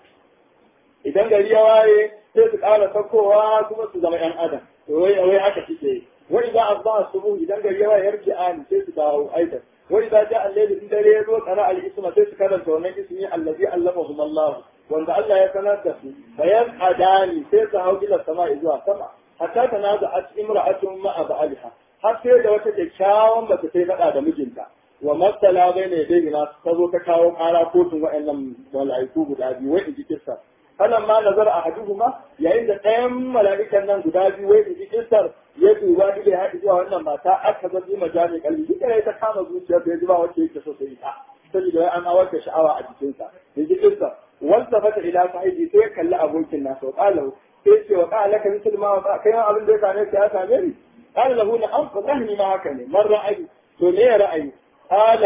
idan gari ya waye sai su ƙara saukowa kuma su zama ‘yan adam to wai wai haka suke yi wai za a ba su idan gari ya waye yarji an sai su dawo aidan wai za ja allahi in dare ya zo tsara al-isma sai su karanta wannan ismi allazi allamahum Allah wanda Allah ya sanar da su bayan adani sai su hau ila sama zuwa sama hatta tanaza at imra'atun ma'a ba'aliha har sai da wata kyakkyawan mace sai faɗa da mijinta wa matsala bai ne dai na ta zo ta kawo ƙara kotun wa'annan mala'iku guda biyu wai in ji kissa falan ma nazar a haduhuma yayin da ɗayan mala'ikan nan guda biyu wai in ji kissar ya duba duk ya haɗu zuwa wannan mata aka zabi majami kalbi duk ya ta kama zuciyar da ya ji ba wacce yake so sai ta saboda wai an awar da sha'awa a jikinsa in ji kissar wanda fata ila sahibi sai ya kalli abokin nasa wa qala sai ce wa qala laka misal ma wa kai abin da ya same ka ya same ni qala lahu na an fadahni ma haka ne man ra'ayi to me ya ra'ayi qala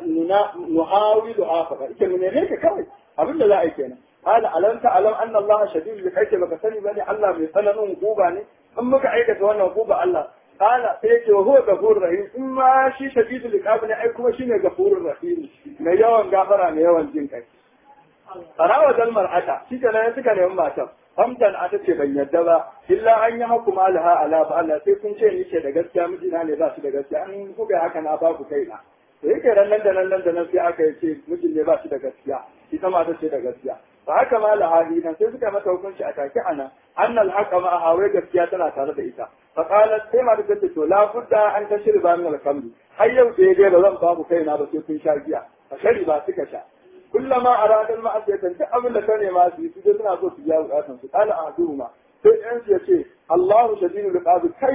nuhawilu afaqa ita mun ne ka kawai abin da za a yi kenan قال ألم تعلم أن الله شديد الحج baka sani bane Allah mai tsananin hukuba ne in muka aikata wannan hukuba Allah قال sai wa huwa gafurur rahim in ma shi shadidul iqab ne ai kuma shine gafurur rahim mai yawan gafara mai yawan jin kai Sarawa dal mar'ata shi ke nan suka nemi matan hamdan ata ce ban yadda ba illa an yi hakuma laha ala fa Allah sai kun ce ni ce da gaskiya mijina ne ba shi da gaskiya an kuka haka na ba ku kaina to yake ran nan da nan nan da nan sai aka yi ce mijin ne ba shi da gaskiya ita ma ta ce da gaskiya fa haka ma lahadi nan sai suka mata hukunci a take ana annal haqa ma hawa gaskiya tana tare da ita fa qalat sai ma ta ce to la budda an tashriba min al-khamr har yau sai dai ba zan ba ku kaina ba sai kun sha giya fa shari ba suka sha kullama arada al-ma'asiyatan duk abin da ka nema su yi su suna so su biya bukatun su qala ahduma sai ɗan su yace Allahu shadidul iqab kai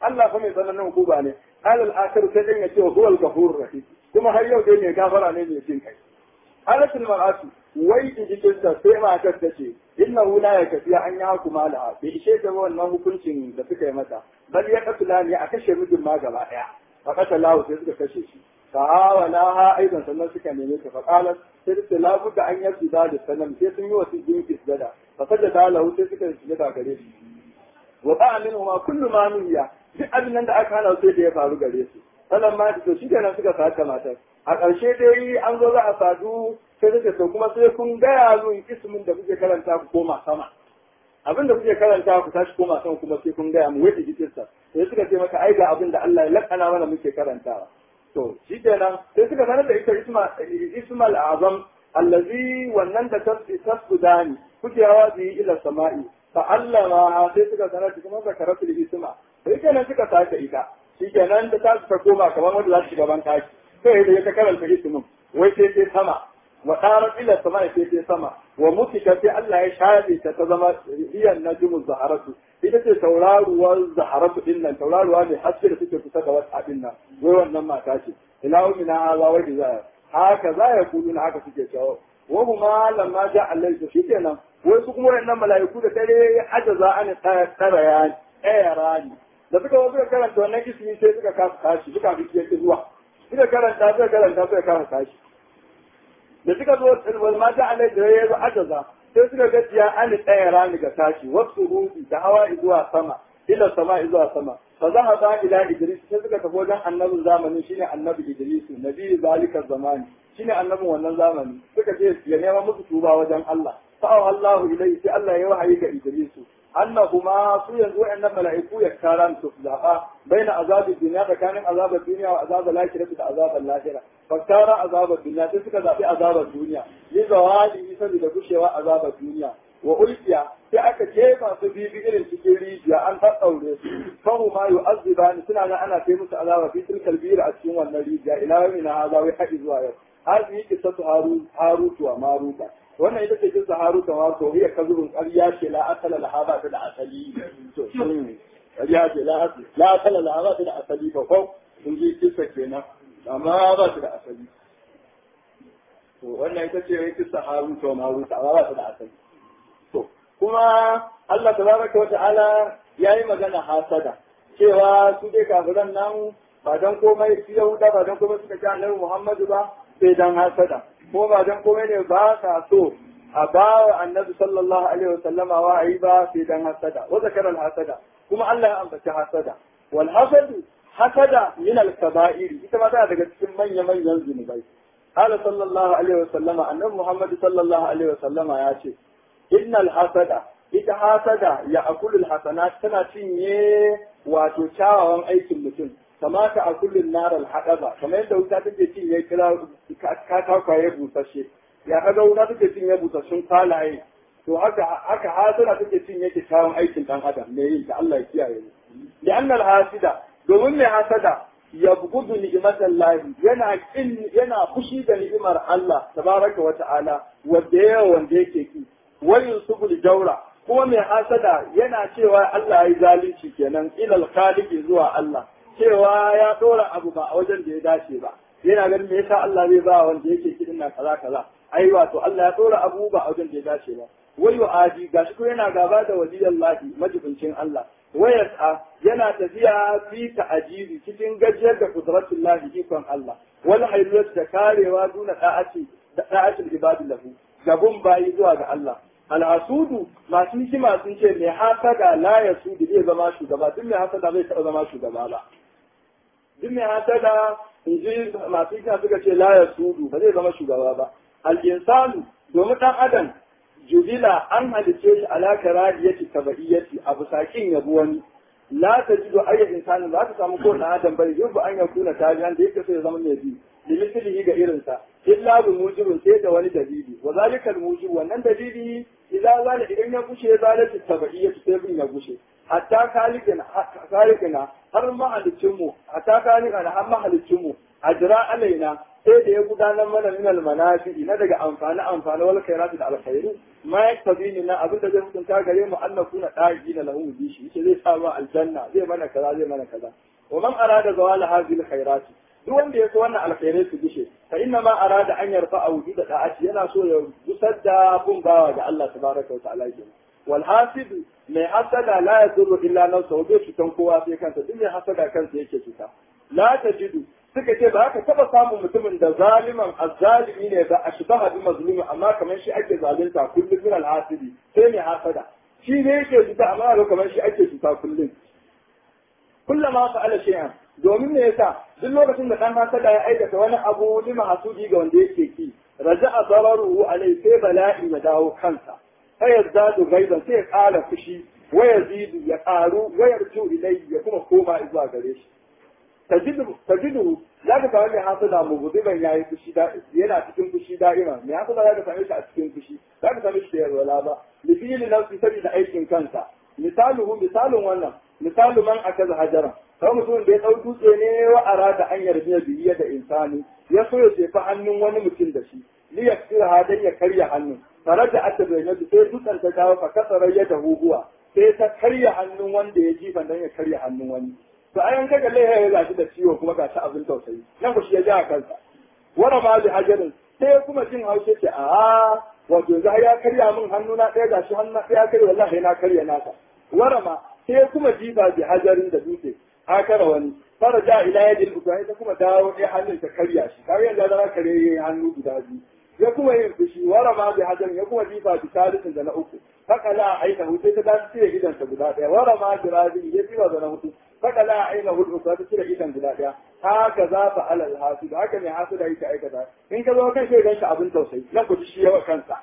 Allah fa mai tsananin hukuma ne alal akhir sai dan ya ce huwa al-ghafurur rahim kuma har yau dai mai gafara ne mai jin kai halatul mar'atu wai jikin ta sai matar ta ce innahu la yakfi an ya hukuma laha bai ishe ta wannan hukuncin da suka yi mata bal ya katula ne a kashe mijin ma gaba daya fa katalahu sai suka kashe shi فعاوناها ايضا sannan suka neme ta faqalat sai ta la budda an yasu da sannan sai sun yi wasu jinki sujada fa sajada lahu sai suka yi sujada gare shi wa ba'a minhu ma kullu ma nuhiya duk abin nan da aka hana sai da ya faru gare su sannan ma to shi kenan suka saka matar a ƙarshe dai an zo za a sadu sai suka to kuma sai kun gaya min ismin da kuke karanta ku koma sama abin da kuke karanta ku tashi koma sama kuma sai kun gaya mu wai jikinsa sai suka ce maka ai ga abin da Allah ya lakana mana muke karantawa to shi kenan sai suka sanar da ita ismal azam allazi wannan da tasbudani kuke hawa su yi ila sama'i fa allama sai suka sanar da kuma zakaratul isma sai kenan suka sake ita shi kenan da ta ta koma kamar wanda za su shiga ban taki sai da ya ta karanta ismin wai sai sai sama wa qarat ila sama'i sai sai sama wa mutika sai Allah ya shafe ta ta zama hiyan najmu zaharatu ita ce tauraruwar zaharatu din nan tauraruwa ne haske da suke kusa da wata abin nan wai wannan mata ce ila umina haza wa da haka za ya kudu na haka suke cewa wa huma lamma ja Allah to shikenan wai su kuma wannan mala'iku da dare ya ajaza an tsara ya tsaya rani da suka zo suka karanta wannan ismi sai suka kasa tashi suka fi yake zuwa suka karanta suka karanta suka kasa tashi da suka zo wal ma ja Allah da ya zo ajaza sai suka gajiya an tsaya rani ga tashi wasu ruhi da hawa zuwa sama ila sama zuwa sama fa zahaba ila idris sai suka tafi wajen annabin zamani shine annabi idris nabi zalika zamani shine annabin wannan zamani suka ce ya nema musu tuba wajen Allah fa Allahu ilayhi sai Allah ya wahayi ga idris annahuma su yanzu wayannan mala'iku ya karan su zaba baina azabid dunya tsakanin azabin duniya wa azabul akhirah da azabul lahira faktara azabar duniya sai suka zaɓi azabar duniya yi zawali saboda gushewa azabar duniya wa ulkiya sai aka jefa su bibi irin cikin rijiya an ɗaɗɗaure su fahu ma yu azibani suna nan ana kai musu azaba fi tilkal bira a cikin wannan rijiya ila yau ina haza wai haɗi zuwa yau hazi kisatu harutu wa maruta wannan ita ce kisa haruta wa to hiya kazubun ƙarya ce la asala laha ba ta da asali to ƙarya ce la asala laha ba ta da asali ba ko sun ji kisa kenan amma ba su da asali to wannan ita ce kisa haruta wa maruta amma ba su da asali to kuma Allah tabaraka wa ta'ala yayi magana hasada cewa su dai kafiran nan ba dan komai su Yahuda ba dan komai suka ci Annabi Muhammadu ba sai dan hasada ko ba dan komai ne ba sa so a ba wa Annabi sallallahu alaihi wa sallama wa'ayi ba sai dan hasada wa zakara hasada kuma Allah ya ambaci hasada wal hasadu hasada min al kaba'ir ita ma tana daga cikin manya manyan zunubai قال صلى الله عليه وسلم أن محمد صلى الله عليه وسلم يا شيخ innal hasada ita hasada ya akulul hasanat tana cinye wato kyawawan aikin mutum kama ta akulul naral hadaba kamar yadda wuta take cinye kira katakwaye busashe ya kaga wuta take cinye busassun kwalaye to haka haka hasada take cinye kyawawan aikin dan adam me yin ta Allah ya kiyaye mu da annal hasida domin mai hasada ya bugudu ni'imatan lahi yana kin yana fushi da ni'imar Allah tabaraka wa ta'ala wanda yawa wanda yake ki wayin subul jaura kuma mai hasada yana cewa Allah ya yi zalunci kenan ilal khaliqi zuwa Allah cewa ya dora abu ba a wajen da ya dace ba yana ganin me yasa Allah zai ba wanda yake kidin na kaza kaza ai wato Allah ya dora abu ba a wajen da ya dace ba wayu adi gashi ko yana gaba da waliyallahi majibincin Allah wayas'a yana tafiya fi ta'ajibi cikin gajiyar da kudratullahi ikon Allah wal hayyat da karewa duna da'ati da da'atul ibadi lahu gabun bayi zuwa ga Allah al'asudu masu hikima sun ce mai hasada la ya sudu zai zama shugaba duk mai hasada zai taɓa zama shugaba ba duk mai hasada in ji masu hikima suka ce la ya sudu ba zai zama shugaba ba al'insanu domin ɗan adam jubila an halice shi ala karahiyati tabaiyati abu sakin yabu wani la ta jido ayyar insani ba ta samu kowane adam bane yau an ya kuna tabi'an da yake so ya zama mai bi limitilihi ga irinsa illa bi mujibin sai da wani dalili wa zalika al mujib wannan dalili idan zala idan ya gushe zalati tabaiyatu sai bin ya gushe hatta kalikina kalikina har mahalicin mu hatta kalikina har mahalicin mu ajra alaina sai da ya gudanar mana min almanafi na daga amfani amfani wal khairati da alkhairu ma yaktabini na abin da zai hukunta gare mu Allah kuna da'i na lahu bishi yace zai sa mu aljanna zai mana kaza zai mana kaza wa man arada zawala hadhihi alkhairati duk wanda ya so wannan alkhairai su gishe fa inna ma arada an yarfa a wujuda da'ati yana so ya gusar da bin bawa ga Allah tabaraka wa ta'ala kenan wal hasid mai hasada la yadurru illa nafsa bai cutan kowa sai kansa duk mai hasada kansa yake cuta la tajidu suka ce ba ka taba samun mutumin da zaliman azzalimi ne ba ashbaha bi mazlumi amma kamar shi ake zalunta kullum min al hasidi sai mai hasada shi ne yake cuta amma kamar shi ake cuta kullum kullama fa'ala shay'an domin me yasa duk lokacin da dan hasada ya aikata wani abu lima hasudi ga wanda yake ki raja'a dararuhu alai sai bala'i ya dawo kansa sai yazdadu gaiban sai ya kara fushi wa yazidu ya karu wa yarju ilai ya kuma koma zuwa gare shi tajidu tajidu zaka ga wani hasada mugudiban yayi fushi da yana cikin fushi da'ima me hasada zaka same shi a cikin fushi zaka same shi da yarwala ba li fi'li nafsi sabida aikin kansa misaluhu misalun wannan misalu man akaza hajara kawai mutum da ya ɗau dutse ne wa arada an yarda biye da insani ya so ya jefa hannun wani mutum da shi li ya tsira hadan ya karya hannun tare da aka bai na sai dutsen ta dawo fa kasarar ya da huguwa sai ta karya hannun wanda ya jifa dan ya karya hannun wani to ayan kaga laiha ya gashi da ciwo kuma gashi abin tausayi nan ku shi ya ja kansa wara ma bi hajarin sai kuma jin haushe ce a wato yanzu ya karya min hannu na ɗaya gashi hannu na ɗaya karya wallahi na karya naka wara ma sai kuma jifa bi hajarin da dutse akara wani fara ja ila yadin uba ita kuma dawo ɗaya hannun ta karya shi kawai yanzu zara kare yayi hannu guda biyu ya kuma yin fushi wara ma bi hajar ya kuma jifa bi talisin da na uku haka la aina hu sai ta dace cire idan ta guda ɗaya wara ma bi rabi ya jifa da na hudu haka la aina hu uku ta cire idan guda ɗaya haka za fa alal hasu da haka ne hasu da yake aikata in ka zo kan shaidan shi abin tausayi na ku shi yawa kansa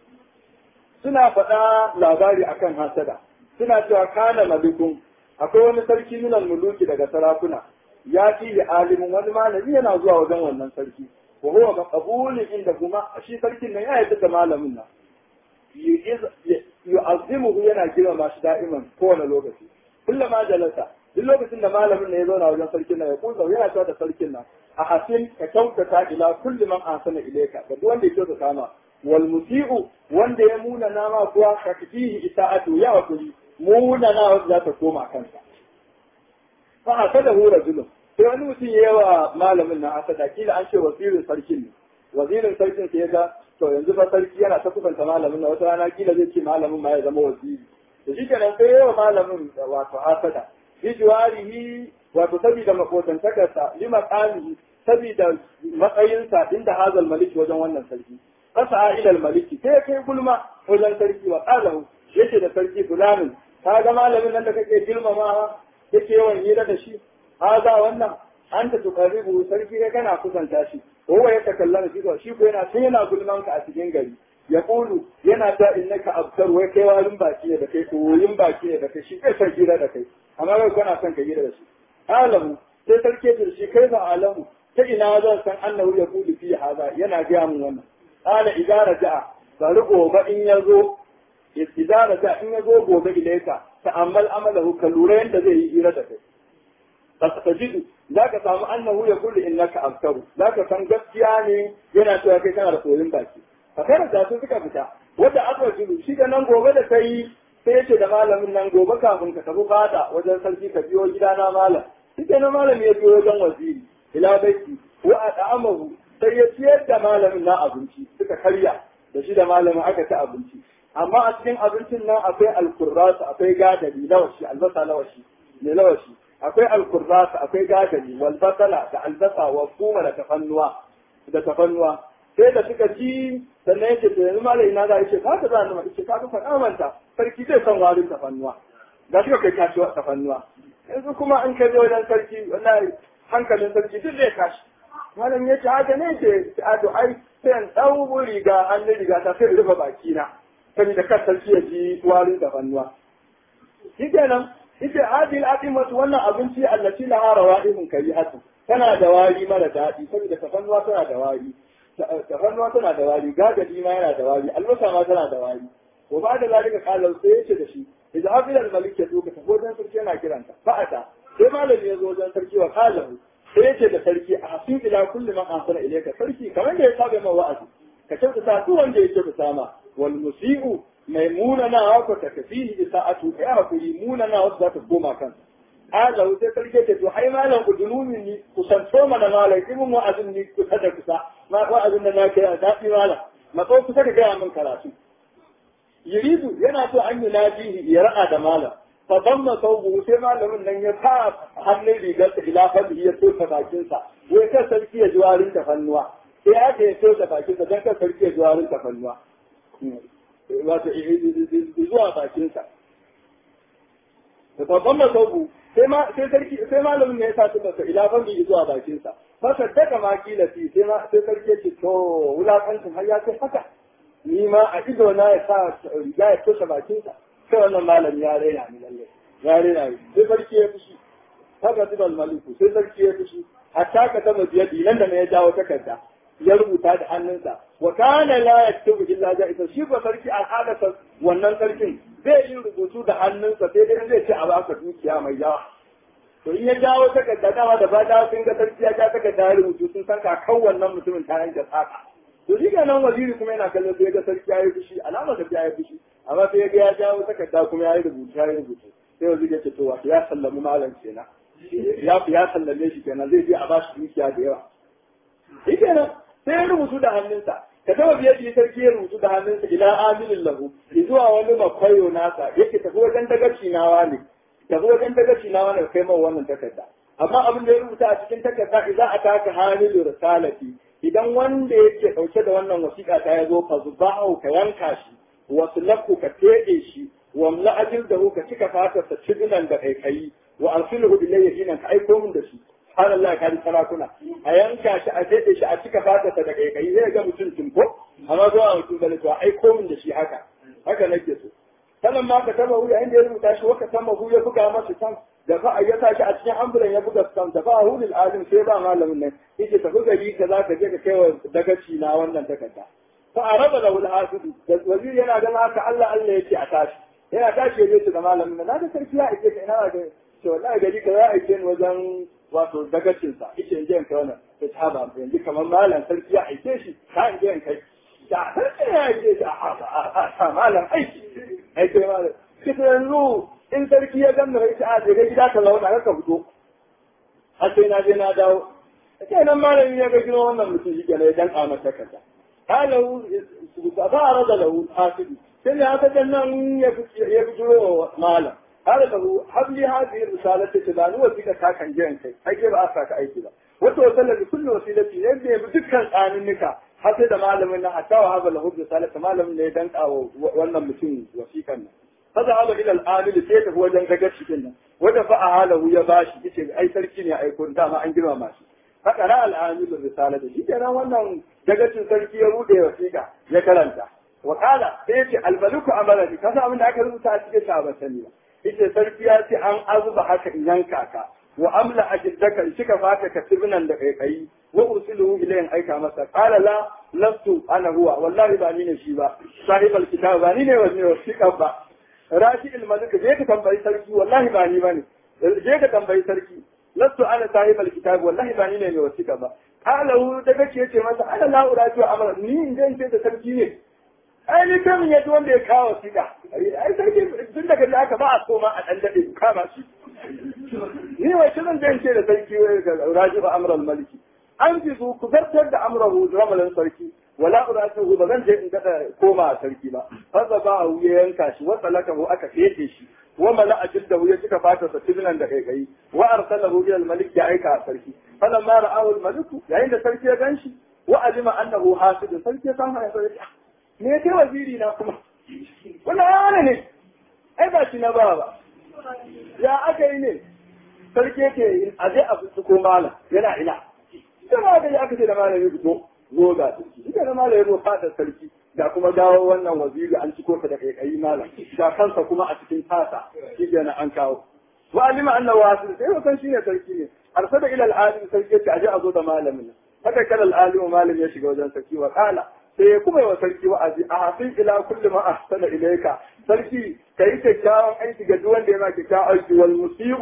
suna faɗa labari akan hasada suna cewa kana malikun akwai wani sarki minan muluki daga sarakuna ya fi da alimin wani malami yana zuwa wajen wannan sarki wa huwa ga qabulin inda kuma shi sarkin nan ya yarda da malamin nan yu'azzimuhu yana girmama shi da'iman kowane lokaci kullama jalasa duk lokacin da malamin nan ya zauna wajen sarkin nan ya kuza yana cewa da sarkin nan a hasin ka kyautata ila kulli man ahsana ilayka ga duk wanda ya kyautata ma wal musi'u wanda ya muna nama kuwa ka fihi ita'atu ya wakuli muna na wanda za ta koma kansa fa hasada hu rajulun sai wani mutum ya yawa malamin na hasada kila an ce wazirin sarkin ne wazirin sarkin sai ga to yanzu fa sarki yana ta kusanta malamin na wata rana kila zai ce malamin ma ya zama waziri to shi kenan sai yawa malamin wato hasada bi jiwarihi wato sabida makotantakarsa li maqamihi sabida matsayinsa inda hazal maliki wajen wannan sarki fasa ila maliki sai kai gulma wajen sarki wa qalahu yace da sarki fulanin ka ga malamin nan da kake girmamawa yake yawan hira da shi haza wannan anta tuqarribu sarki kai kana kusanta shi huwa ya takallama shi shi ko yana sai yana gulman ka a cikin gari ya kulu yana ta innaka abtar wai kai warin baki ne da kai koyin baki ne da kai shi kai san hira da kai amma kai kana son ka hira da shi alamu sai sarki ya shi kai ba alamu ta ina zan san annahu ya kulu fi haza yana ga mun wannan qala idza raja'a bari gobe in yazo idza raja'a in yazo gobe ilaika ta'ammal amalahu ka lura yanda zai yi hira da kai tajidu zaka samu annahu ya kullu innaka abtaru zaka san gaskiya ne yana cewa kai kana da koyin baki a kai da su suka fita wanda aka jiru shi da nan gobe da kai sai yace da malamin nan gobe kafin ka tafi fada wajen sarki ka biyo gidana malam shi na malami ya biyo wajen waziri ila baiti wa at'amahu sai ya ciyar da malamin na abinci suka karya da shi da malamin aka ci abinci amma a cikin abincin nan akwai alkurrasu akwai gadari lawashi albasa lawashi ne lawashi akwai alkurrasu akwai gadari walbasala da albasa wa kuma da tafannuwa da tafannuwa sai da suka ci sannan yake to yanzu malai ina za a ce ka ta za a ce ka ka manta sarki zai san warin tafannuwa da suka kai kashi tafannuwa yanzu kuma in ka je wajen sarki wallahi hankalin sarki duk zai kashi malam ya ce haka ne ce a to ai sai in ɗau riga hannun riga ta sai in rufe bakina saboda kar sarki ya ji warin tafannuwa shi kenan ita adil aqimatu wannan abinci allati laha rawaihun karihatu tana da wari mara daɗi saboda tafannuwa tana da wari tafannuwa tana da wari gagadi ma yana da wari albasa ma tana da wari ko ba da zalika qala sai yace da shi idan hafi al malik ya zo ka tafi wajen sarki yana kiranta fa'ata sai malami ya zo wajen sarki wa qala sai yace da sarki a hasin ila kulli man ahsana ilayka sarki kamar da ya saba ma wa'azi ka kyautata duk wanda ya kyautata ma wal musiu mai munana wa ko takfihi isa'atu ya hakuri munana wasu za ta koma kansa haza wuce sarki ce to ai malam ku dunumi ni ku santo mana malam ibn wa'azin ni ku tada kusa ma wa'azin da na kai a dafi malam matso kusa ka gaya min karatu yuridu yana so an yi najihi ya ra'a da malam fa damma saubu sai malamin nan ya sa hannun rigar sa ila fadi ya toka bakin sa wai kan sarki ya ji warin ta fannuwa sai aka ya toka bakin sa dan kan sarki ya ji warin ta fannuwa wato zuwa bakin sa fa damma saubu sai ma sai sarki sai malamin ne ya sa tuba sa ila fadi zuwa bakin sa fa saddaka ma kila fi sai ma sai sarki ya ce to wulakancin har ya kai haka ni ma a ido na ya sa riga ya toshe bakinsa sai wannan malam ya raina ni lalle ya raina ni sai sarki ya fushi haka zuba maliku sai sarki ya fushi hatta ka taba biyadi nan da ya jawo takarda ya rubuta da hannunsa wa kana la yaktubu illa ja'isa shi ba sarki al'adarsa wannan sarkin zai yi rubutu da hannunsa sai dai zai ce a baka dukiya mai yawa to in ya jawo takarda dama da ba da sun ga sarki ya ja takarda ya rubutu sun san kakan wannan mutumin ta yanke tsaka to shi nan waziri kuma yana kallon sai ga sarki ya yi fushi alama da ya yi fushi amma sai ga ya jawo takarda kuma ya yi rubutu ya yi rubutu sai waziri ya ce to wato ya sallami malam kenan ya ya sallame shi kenan zai je a ba shi dukiya da yawa shi kenan sai ya rubutu da hannunsa ka taba biyar da sarki ya rubutu da hannunsa ila aminin lahu zuwa wani makwayo nasa yake tafi wajen dagaci nawa ne tafi wajen dagaci nawa ne kai mawa wannan takarda amma abin da ya rubuta a cikin takarda idan a taka hamilu risalati idan wanda yake ɗauke da wannan wasiƙa ta ya zo fa zubahu ka yanka shi wasu laku ka teɗe shi wa mla'ajil da ka cika fatar sa cidinan da kai kai wa arsiluhu ilayya hinan ka aiko min da shi subhanallah ka ji sarakuna a yanka shi a teɗe shi a cika fatar sa da kai kai zai ga mutum tunko amma zo a mutum bane to a aiko min da shi haka haka nake so sannan ma ka taba wuya inda ya rubuta shi waka tama hu ya buga masa san da fa ya sa shi a cikin ambulan ya buga san da fa hulul alim sai ba malamin nan yake tafi gari ka za ka je ka kai wa dagaci na wannan takarda fa araba lahu al-hafidu da wazir yana ganin haka Allah Allah yake a tashi yana tashi yaje su ga malamin nan na da sarki ya aike ka ina ga to wallahi gari ka za a aike ni wajen wato dagacin sa yake in je in kai wannan ta taba yanzu kamar malam sarki ya aike shi ka in je in kai da sarki ya aike shi a malam aiki aike malam kisa yanzu in sarki ya ganna rai a je gida ka launa ka fito har sai na je na dawo sai nan malami ya ga gino wannan mutum shi kenan ya danka masa kaza halahu fa arada lahu hasibi sai ya ta nan ya ya fito malam har da hu habli hadhihi risalati tilani wa fika ta kan jiran kai ake ba a saka aiki ba wato wasalla bi kulli wasilati ne da bi dukkan tsaninnika har sai da malamin nan hatta wa haba lahu risalati malamin ne ya danka wannan mutum wasikan nan فذهب الى العامل sai tafi wajen gagar cikin nan wanda fa ahalahu ya bashi yace ai sarki ne aiko dama an girma mashi haka ra al'amil risala da shi kenan wannan dagacin sarki ya bude wasiƙa ya karanta wa kala sai yace almaliku amarani kasa abin da aka rubuta a cikin sa ba sani ba yace sarki ya ce an azuba haka in yanka ka wa amla ajiddaka in cika fata ka tibinan da kai kai wa ursiluhu ilayhin aika masa qala la lastu ana huwa wallahi ba ni ne shi ba sahibal kitab ba ni ne wasiƙa ba rashi ilmalik je ka tambayi sarki wallahi ba ni bane je ka tambayi sarki lastu ana sahibal kitab wallahi ba ni ne mai wasiƙa ba qala hu daga ce yace masa ana la uraju amra ni in je ce da sarki ne ai ni kan ya wanda ya kawo wasiƙa ai sarki tun daga da aka ba a so ma a dan dade kama shi ni wai zan je ce da sarki raju amra al maliki an fi su ku zartar da amrahu ramalan sarki wala uratuhu ba zan je in kada koma a sarki ba fa ba hu ya yanka shi wa talakahu aka fete shi wa mala ajildahu ya cika fata sa tibinan da kai kai wa arsalahu ila al-malik ya aika a sarki falamma ra'ahu al-malik yayin da sarki ya ganshi wa alima annahu hasid sarki ya san haya sarki me kai waziri na kuma wannan ana ne ai ba shi na ba ba ya aka yi ne sarki yake a je a fito ko malam yana ina ita da ya aka ce da malami fito zo ga sarki ita da malami zo fata sarki da kuma dawo wannan waziri an ciko ta da kai malam da kansa kuma a cikin tasa shi na an kawo wa alima annahu hasil sai wasan shi ne sarki ne arsada ila al-alim sarki yace aje a zo da malamin haka kala al-alim malam ya shiga wajen sarki wa kala sai kuma wa sarki wa'azi a hasin ila kulli ma ahsana ilayka sarki kai kyakkyawan aiki ga duk wanda ya ma kyakkyawan aiki wal musiu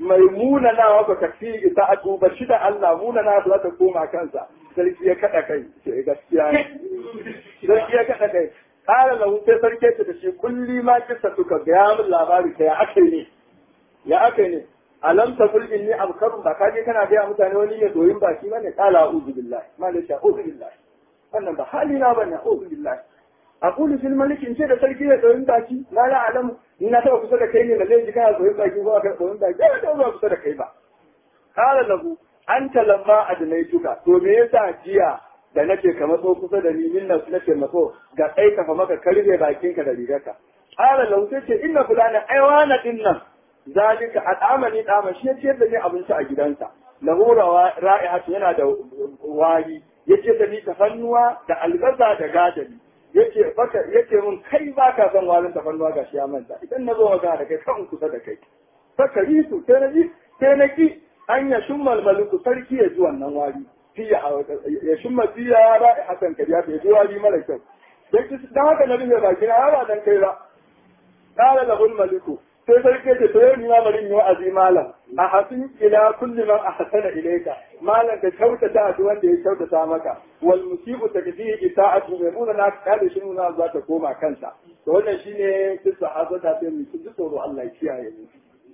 mai munanawa ba ka fi ita a duba shi da Allah munana za ta koma kansa sarki ya kada kai ce gaskiya ne sarki ya kada kai kala lahu sai sarki ce da shi kulli ma kissa suka ga min labari kai ya akai ne ya akai ne alam ta kul inni abkaru ba kaje kana ga mutane wani ya doyin baki bane kala a'udhu billahi ma la sha'udhu billahi wannan ba halina bane a'udhu billahi aqulu fil malik in ce da sarki ya doyin baki la la alamu ni na taba kusa da kai ne da zai ji kana doyin baki ko ka doyin baki ba ta zuwa kusa da kai ba kala lahu anta lamma adnaituka to me yasa jiya da nake ka matso kusa da ni min nasu nake matso ga kai ka fa maka karbe bakinka da rigarka kala lahu sai ce inna fulana aiwana dinnan zalika al'amani dama shi ya ciyar da ni abinci a gidansa lahu ra'ihatu yana da wari ya ce da ni tafannuwa da albasa da gadari yace baka yace mun kai baka son warin tafannuwa gashi ya manta idan na zo ga da kai kan kusa da kai saka yi su sai na ji sai na ki an ya shummal maliku sarki ya ji wannan wari fiya ya shumma fiya ra'ihatan kariya ya ji wari mara kyau dan haka na rufe baki na ba dan kai ba qala lahul maliku sai sarki ce to yau ni ma bari yi wa'azi malam a hasin ila kulli man ahsana ilayka malam ka kyautata a duk wanda ya kyautata maka wal musibu takdihi ita'atu mai muna na kada shi nuna za ta koma kansa to wannan shine kissa hazata sai mu ji tsoro Allah ya kiyaye mu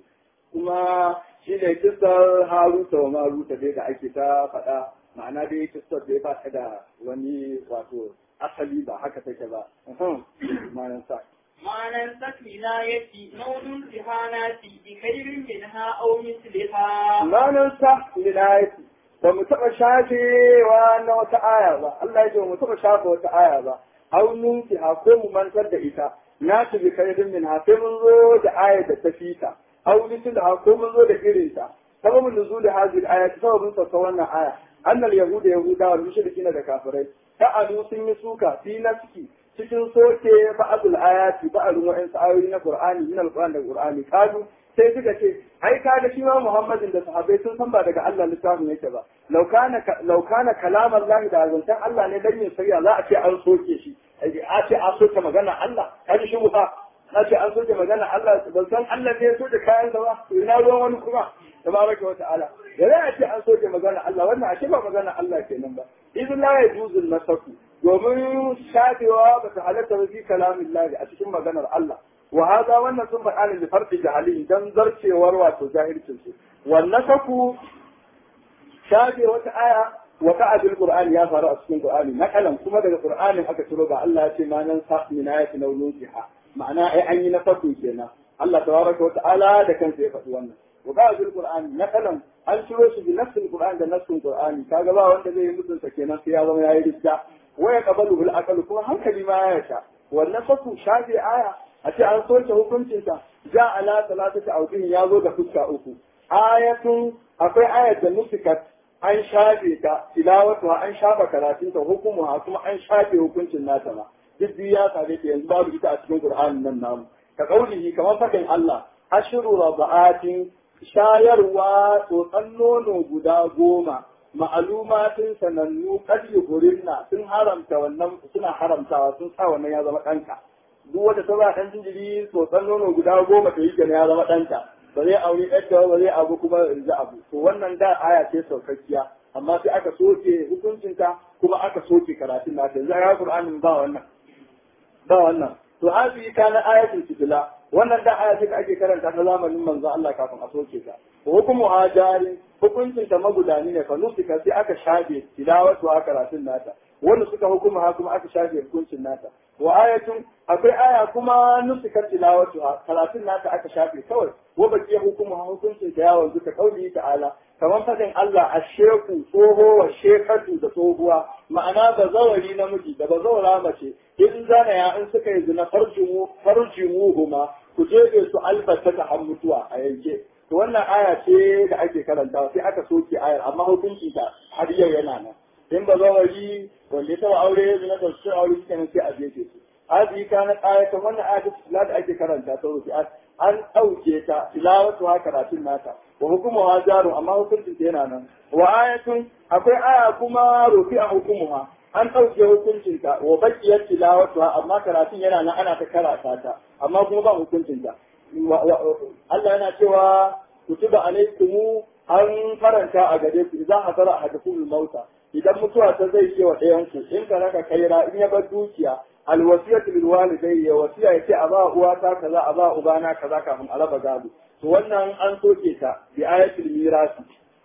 kuma shine kissar Haruta wa Maruta dai da ake ta faɗa ma'ana dai kissar da ya ba ta da wani wato asali ba haka take ba ma'anar sa ما ننسك ولايتي نون امتحاناتي بخير منها أو مثلها ما ننسك ولايتي ba mu taɓa shafewa na wata aya ba Allah ya ce mu taɓa shafe wata aya ba au nunki ha ko mu mantar da ita na ci bi kairin min ha sai mun zo da ayar da ta fita au nitin da ha ko mun zo da irin ta sababin nuzul hadhihi al-ayat sababin sauka wannan aya annal yahuda yahuda wal mushrikin da kafirai ta'alu sun yi suka fi nafsi cikin soke ba'adul ayati ba'adun wa'ansu ayoyi na Qur'ani min al-Qur'an da Qur'ani kazu sai suka ce ai kaga shi ma Muhammadin da sahabbai sun san ba daga Allah littafin yake ba law kana law kana kalam Allah da zantan Allah ne dan yin sariya za a ce an soke shi a ce an soke magana Allah kaji shi ba a ce an soke magana Allah ban san Allah ne ya soke kayan sa ba ina ruwan wani kuma tabaraka wa ta'ala da za a ce an soke magana Allah wannan a ce ba magana Allah kenan ba idan la yajuzu nasaku domin shafewa ba ta halatta ba fi kalamin lahi a cikin maganar Allah wa haza wannan sun faɗa ne da farɗi jahili dan zarcewar wato jahilcin su wannan kaku shafe wata aya wa ka abil qur'ani ya faru a cikin qur'ani na kalan kuma daga qur'anin aka ciro ba Allah ya ce ma nan sa min ayati nawluha ma'ana ai an yi na farko kenan Allah tabaraka wa ta'ala da kansa ya faɗi wannan wa ka abil qur'ani na kalan an ciro shi bi nafsil qur'an da nafsin qur'ani kaga ba wanda zai yi mutunta kenan sai ya zama yayi ridda waya kabalu bil aqal kuma hankali ma ya sha wannan fasu shafi aya a ce an soke hukuncinsa ja ala salatati awdin ya zo da fuska uku ayatun akwai ayat da nusikat an shafe ta tilawatu an shafa karatun ta hukumu kuma an shafe hukuncin nata ma duk biyu ya same ta yanzu babu ita a cikin qur'anin nan namu ka kaulihi kamar fakin Allah ashru rabaatin shayarwa tsotsan nono guda goma ma'alumatin sanannu kadi hurinna sun haramta wannan suna haramtawa sun sa wannan ya zama ɗanka duk wata ta ba ɗan jinjiri tsotsan nono guda goma ta yi kenan ya zama ɗanka ba zai auri ɗanka ba zai abu kuma za abu to wannan da aya ce saukakkiya amma sai aka soke hukuncinta kuma aka soke karatun nata yanzu ya Qur'anin ba wannan ba wannan to hazi kana ayatul fitila wannan da aya ce da ake karanta ta zamanin manzo Allah kafin a soke ta hukumu hajarin hukuncin ta magudani ne fa nusika sai aka shafe tilawatu a karatun nata wanda suka hukuma ha kuma aka shafe hukuncin nata wa ayatun akwai aya kuma nusika tilawatu a karatun nata aka shafe kawai wa baki hukumu ha hukuncin ta yawon duka kauli ta'ala kamar fadin Allah a sheku tsoho wa shekatu da tsohuwa ma'ana ba zawari namiji da ba zawara mace in zana ya in suka yi zina farjimu farjimu huma ku jefe su albata ta har mutuwa a yanke to wannan aya ce da ake karantawa sai aka soke ayar amma hukunci ta har yau yana nan in ba zawari wanda ya taba aure zina da su aure suke nan sai a jefe su hadi kana ayatan wannan aya ta da ake karanta ta rufi an ɗauke ta tilawatu ha karatun nata wa hukumu ha jaru amma hukuncin ta yana nan wa ayatun akwai aya kuma rufi a hukumuha an ɗauke hukuncin ta wa bakiyar tilawatu ha amma karatun yana nan ana ta karata ta amma kuma ba hukuncin ta Allah yana cewa kutiba alaikum an faranta a gare ku idan hadara ahadakum mauta idan mutuwa ta zai ce wa ɗayan ku in ka raka kaira in ya bar dukiya alwasiyatu lil walidai ya wasiya yace a ba uwata kaza a ba ubana kaza kafin a raba gado to wannan an soke ta bi ayatul mirasi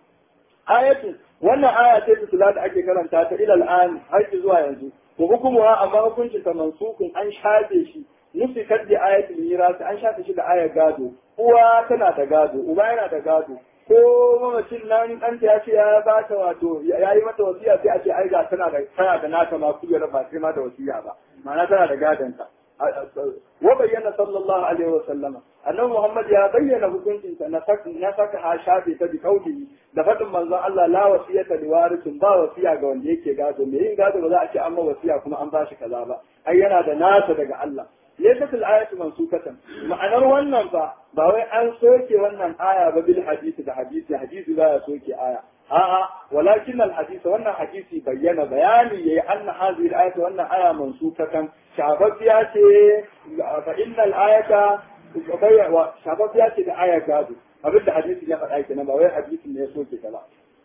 ayatul wannan aya ce ta da ake karanta ta ilal an har zuwa yanzu ko hukumuwa amma hukuncin ta mansukun an shafe shi nufikat da ayatul mirasi an shafe shi da ayar gado uwa tana da gado uba yana da gado ko mamacin nan ɗanta ya ce ya ba ta wato ya yi mata wasiya sai a ce ai ga tana da tana da nata ma kujera ba sai ma da wasiya ba ma'ana tana da gadonta wa bayyana sallallahu alaihi wa sallama annabi Muhammad ya bayyana hukuncin ta na saka na saka ha shafe ta bi kauli da fadin manzon Allah la wasiyata li warithin ba wasiya ga wanda yake gado me yin gado ba za a ce an ma wasiya kuma an bashi kaza ba ai yana da nasa daga Allah laysat al-ayatu mansukatan ma'anar wannan fa ba wai an soke wannan aya ba bil hadisi da hadisi hadisi ba ya soke aya a'a walakin al-hadisi wannan hadisi bayyana bayani yayi anna hadhihi al-ayatu wannan aya mansukatan shafafiya ce fa innal ayata shafafiya ce da aya gado abin da hadisi ya faɗa kenan ba wai hadisin ne ya soke ta ba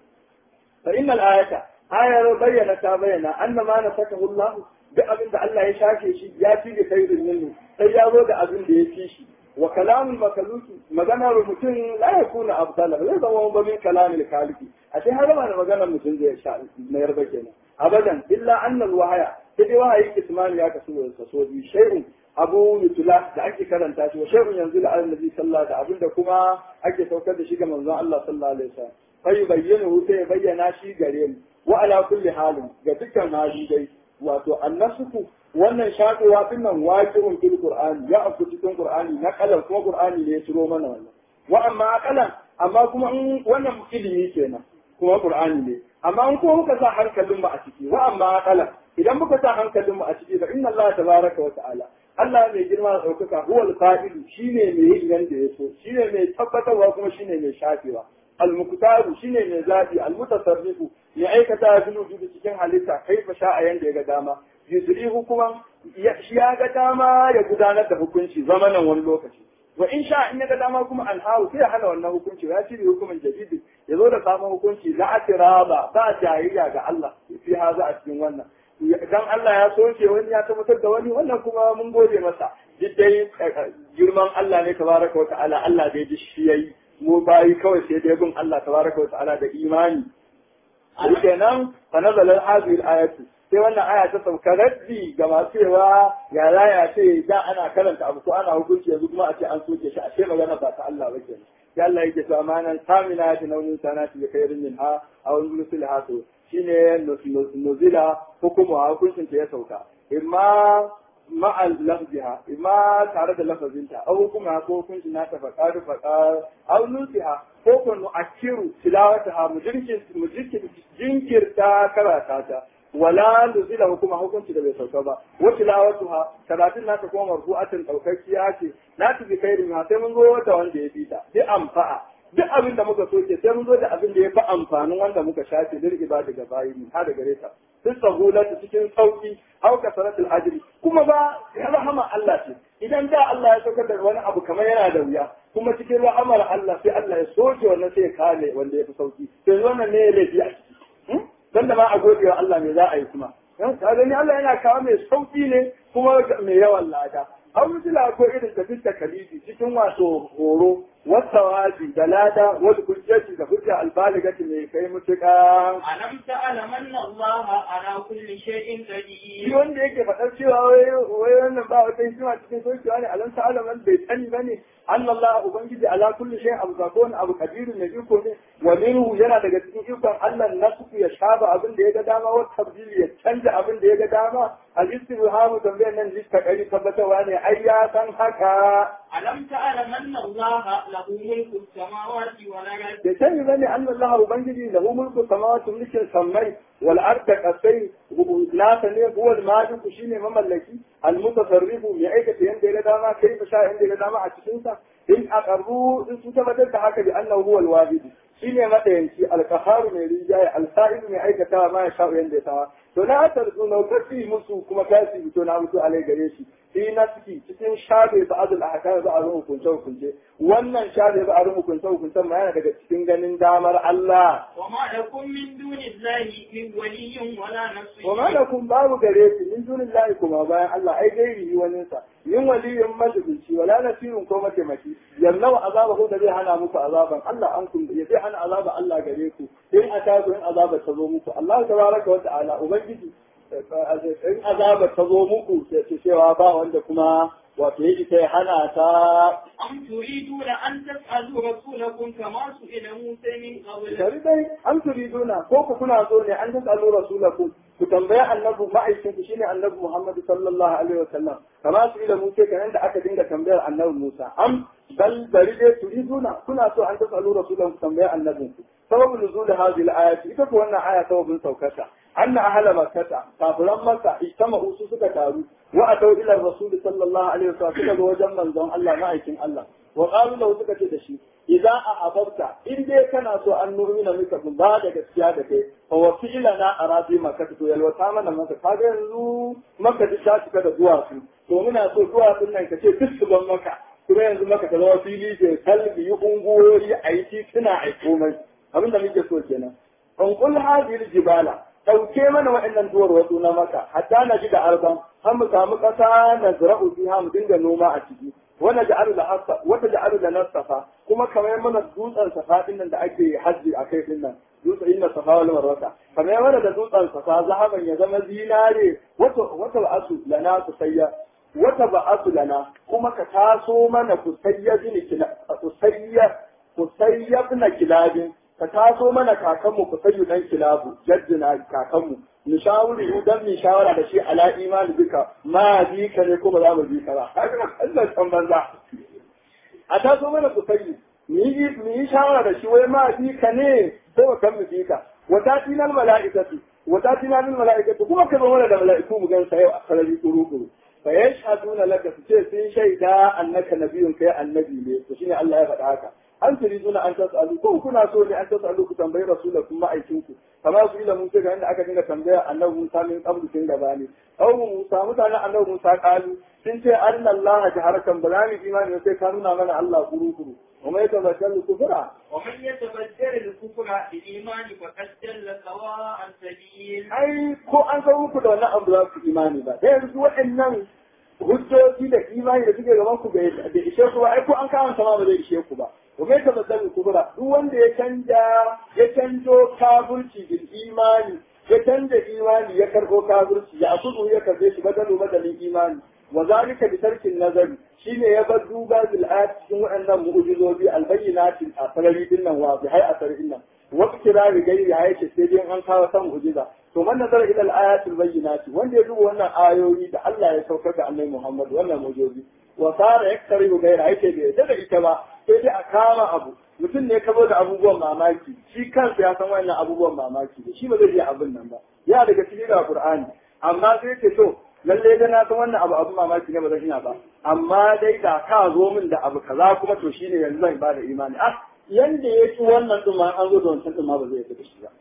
fa innal ayata ayar bayyana ta bayyana anna ma nasakahu Allah duk abin da Allah ya shafe shi ya fi da khairin minhu sai ya zo da abin da ya fi shi wa kalamul makaluki maganar mutum la yakuna afdala ba zai zama ba min kalamil kaliki a sai har ma da maganar mutum zai sha na yarba kenan abadan illa annal wahaya sai dai wahayi kismani ya kasu da so bi shay'un abu yutula da ake karanta shi wa shay'un yanzu da annabi sallallahu da abinda kuma ake saukar da shi ga manzon Allah sallallahu alaihi wasallam fa yubayyinu sai ya bayyana shi gare mu wa ala kulli halin ga dukkan hali dai wato annasuku wannan shaƙewa din nan waqi'un fil qur'ani ya afku cikin qur'ani na kalan kuma qur'ani ne ya ciro mana wannan wa amma kalan amma kuma in wannan ilimi kenan kuma qur'ani ne amma in kuma muka sa hankalin mu a ciki wa amma kalan idan muka sa hankalin mu a ciki fa inna Allah tabaraka wa ta'ala Allah mai girma da ɗaukaka huwal fa'ilu shine mai yin yanda ya so shine mai tabbatarwa kuma shine mai shafewa al-muqtaru shine mai zabi al-mutasarrifu ya aikata fil wujudi cikin halitta kaifa sha'a yanda ya ga dama yusri hukuman shi ya ga dama ya gudanar da hukunci zamanin wani lokaci wa in sha in ya ga dama kuma an hawo sai ya hana wannan hukunci ya shirya hukumin jadidi ya zo da sabon hukunci la atiraba ba jayayya ga Allah fi haza a cikin wannan dan Allah ya soke wani ya tabbatar da wani wannan kuma mun gode masa duk dai girman Allah ne tabaraka wa ta'ala Allah dai ji shi yayi mu bayi kawai sai dai bin Allah tabaraka wa ta'ala da imani kenan fa nazala hadhihi al-ayatu sai wannan aya ta sauka raddi ga masu cewa ya ya ce da ana karanta abu ko ana hukunci yanzu kuma a ce an soke shi a ce magana ba ta Allah ba kenan sai Allah yake cewa amanan samina ta naunin sanati da khairin min ha aw nusul hasu shine nuzila hukumu hukuncin ta ya sauka imma ma'al lafziha imma tare da lafazinta aw hukuma ko hukuncin nata faqar faqar aw nusiha ko ko nu'akkiru tilawataha mu jinkirta karata ta wala nuzila hukuma hukunci da bai sauka ba wa tilawatuha karatun nata kuma marfu'atin daukakkiya ce la tu bi khairin ma sai mun zo wata wanda ya fita bi amfa'a duk abin da muka soke sai mun zo da abin da ya fi amfanin wanda muka shafe lil ibadi ga bayi mu har da gare ta duk sahulatu cikin sauki au kasaratul ajri kuma ba ya rahama Allah ce idan da Allah ya saukar da wani abu kamar yana da wuya kuma cikin rahamar Allah sai Allah ya soke wannan sai ya kale wanda ya fi sauki sai wannan ne ya laifi a ciki dan da ma a gode wa Allah me za a yi kuma ka gani Allah yana kawo mai sauki ne kuma mai yawan lada an mutula ko irin da fitta kalibi cikin wato horo wata wazi da lada wani hujjaci da hujja albaligati mai kai mutuka ألم تعلم أن الله على كل شيء shi قدير wanda yake faɗar cewa wai wai wannan ba wata hikima cikin sokewa ne alam ta'ala man bai sani bane an Allah ubangiji ala kulli shay abu zakon abu kadirun ne iko ne wa minhu yana daga cikin ikon Allah nasu ya shaba abin da ya ga dama wa tabdili ya canja abin da ya ga dama al istibhamu tambayar nan lista kari tabbatarwa ne ai ya san haka ألم تعلم أن الله له ملك السماوات والأرض da sani bane an Allah ubangiji lahu mulku samawati mulkin sammai wal arda kasai nasa ne huwa al maliku shine mamallaki al mutasarrifu mai aikata yanda ya ga dama kai fa sha yanda ya ga dama a cikin sa in aqarru in su tabbatar da haka bi annahu huwa al wahid shine madayanci al qaharu mai rijaye al sa'id mai aikata ma ya sha yanda ya tawa to na tarzu na kafi musu kuma kasi fito na mutu alai gare shi fi nafsi cikin shafe ba'adul ahkam ba'adul hukunce hukunce wannan shafe ba'adul hukunce hukunce ma yana daga cikin ganin damar Allah وما لكم من دون الله من ولي ولا نصير wa ma lakum babu gare ku min dunillahi kuma bayan Allah ai gairi yi wani sa yin waliyin majibinci wala nasirun ko mataimaki yallau azaba ko da zai hana muku azaban Allah an kun ya zai hana azaba Allah gare ku in ataku in azaba ta zo muku Allah tabaraka wa ta'ala ubangiji in azaba ta zo muku sai ce cewa ba wanda kuma wato yake sai hana ta أم تريدون أن تسألوا رسولكم كما سئل موسى من قبل Shari dai an turiduna ko ku kuna so ne an tasalu rasulakum ku tambaya annabi ma'aikin ku shine annabi Muhammad sallallahu alaihi wasallam kama su ila Musa kan da aka dinga tambayar annabi Musa am bal bari dai turiduna kuna so an tasalu rasulakum ku tambaya annabin ku sababu nuzul hadhihi al-ayati ita ko wannan aya sababin saukata anna ahla makkata kafiran makka ijtama'u su suka taru wa atau ila rasul sallallahu alaihi wasallam suka zo wajen manzon Allah ma'aikin Allah wa qalu lahu suka ce da shi idan a abarta in dai kana so an nuna maka mun ba da gaskiya da kai fa wa fi'lana arabi maka to yalwata mana maka kaga yanzu maka duk ta cika da duwatsu to muna so duwatsun nan kace duk su ban maka kuma yanzu maka ta zama fili ke kalbi yi ungoyi a yi tituna a yi komai abinda muke so kenan an kul hadhihi jibala dauke mana waɗannan duwar wasu na maka hatta na ji da arban har mu samu ƙasa na zira'u fiha mu dinga noma a ciki wanda ja'alu da hasa wata ja'alu da nasafa kuma kamar mana dutsen safa din nan da ake hajji a kai din nan dutsen inna safa wal marwata kamar mana da dutsen safa zahaban ya zama zinare wata wata ba'asu lana kusayya wata ba'asu lana kuma ka taso mana kusayya bin kila kusayya kusayya bin kilabin ka taso mana kakanmu kusayyu dan kilabu jaddina kakanmu mu shawuri dan mu shawara da shi ala imani bika ma bi ka ne ko ba za mu bi ka ba Allah san banza a taso mana ku sai mu yi mu yi shawara da shi wai ma bi ka ne ko ba kan mu bi ka wata tinal mala'ikatu wata tinal mala'ikatu kuma ka zo mana da mala'iku mu gan sai a sarari kuru kuru fa yashhaduna laka su ce sun shaida annaka nabiyyun kai annabi ne to shine Allah ya faɗa haka an turiduna an tasalu ko kuna so ne an tasalu ku tambayi rasulakum ma'aikinku kamar su ila Musa ga inda aka dinga tambaya annabi Musa min qablu tun gaba ne aw Musa mutanen annabi Musa kalu sun ce anna Allah jaharakan ba za mu imani sai ka nuna mana Allah kuru kuru وما يتبدل الكفر ومن يتبدل الكفر بالإيمان فقد ضل سواء السبيل ai ko an san muku da wannan abu za ku imani ba da yanzu waɗannan hujjoji da imani da suke gaban ku bai ishe ku ba ai ko an kawo sama ba zai ishe ku ba wa mai tabaddal kubra duk wanda ya canja ya canjo kafirci bil imani ya canja imani ya karbo kafirci ya akudu ya karbe shi badalu badalin imani wa zalika bi tarkin nazari shine ya bar duba bil ayat cikin waɗannan mu'jizobi al bayyinatin a sarari din nan wa bi hay a sarari nan wa kirari gairi ya yace sai dai an kawo san mu'jiza to man nazara ila al ayat al bayyinati wanda ya duba wannan ayoyi da Allah ya saukar da Annabi Muhammad wannan mu'jizobi wa sara yaktarihu gaira yake bai yadda da ita ba sai dai a kama abu mutum ne ka zo da abubuwan mamaki shi kansa ya san wannan abubuwan mamaki da shi ba zai iya abin nan ba ya daga cikin da Qur'ani amma sai ce to lalle da na san wannan abu abin mamaki ne ba zan iya ba amma dai da ka zo min da abu kaza kuma to shine yanzu zan ba da imani ah yanda ya ci wannan din ma an zo da wancan din ma ba zai da shi ba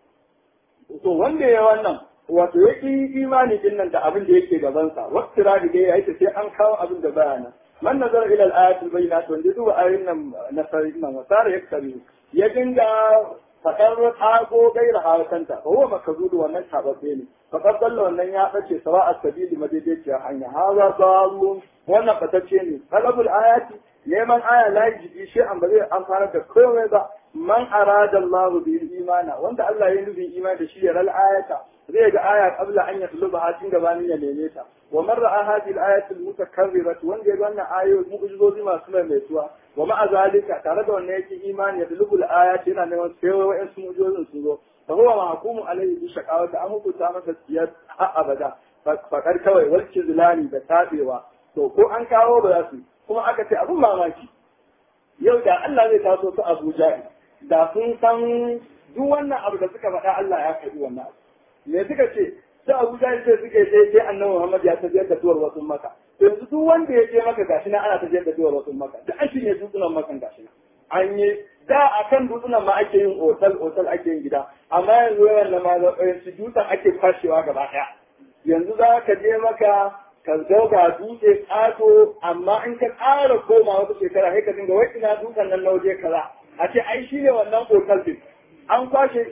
to wanda ya wannan wato ya ƙi imani din nan da abin da yake gabansa wasu radi dai ya yi sai an kawo abin da bayana man nazar ila al-ayatul bayyinat wanda duba ayoyin nan na sarin nan wasara ya kare ya dinga fadar tago gaira harakanta ko huwa makazudu wannan tababbe ne fakar dalla wannan ya bace sawa as-sabili madaidaiciyar hanya haza zalun wannan fatacce ne talabul ayati neman aya la yaji shi an ba zai amfana da komai ba man arada Allah bi imana wanda Allah ya nufi imani da shi ya ral ayata zai ga aya qabla an yatluba ha tun gabanin ya neme ta wa man ra'a hadhihi al-ayat al-mutakarrirah wanda ya ga wannan ayoyi mu'jizozi masu maimaituwa wa ma'a zalika tare da wannan yake imani ya dulubu al-ayat yana neman sai wa'in su mu'jizozin su zo fa huwa mahkumu alayhi bi shaqawati an hukunta masa siyar har abada fakar kawai walki zulani da tabewa to ko an kawo ba za su kuma aka ce abun mamaki yau da Allah zai taso su Abuja da sun san duk wannan abu da suka faɗa Allah ya faɗi wannan abu me suka ce sai Abuja sai suke sai sai Annabi Muhammad ya tafiyar da duwar wasu maka yanzu duk wanda ya je maka gashi na ana tafiyar da duwar wasu maka da an shine dutsunan makan gashi na an yi da a kan dutsunan ma ake yin otal otal ake yin gida amma yanzu yawan na ma su dutsen ake kwashewa gaba ɗaya yanzu za ka je maka ka zo ga dutse ƙato amma in ka ƙara koma wata shekara sai ka dinga wai ina dutsen nan na waje kaza a ce ai shi ne wannan otal din an kwashe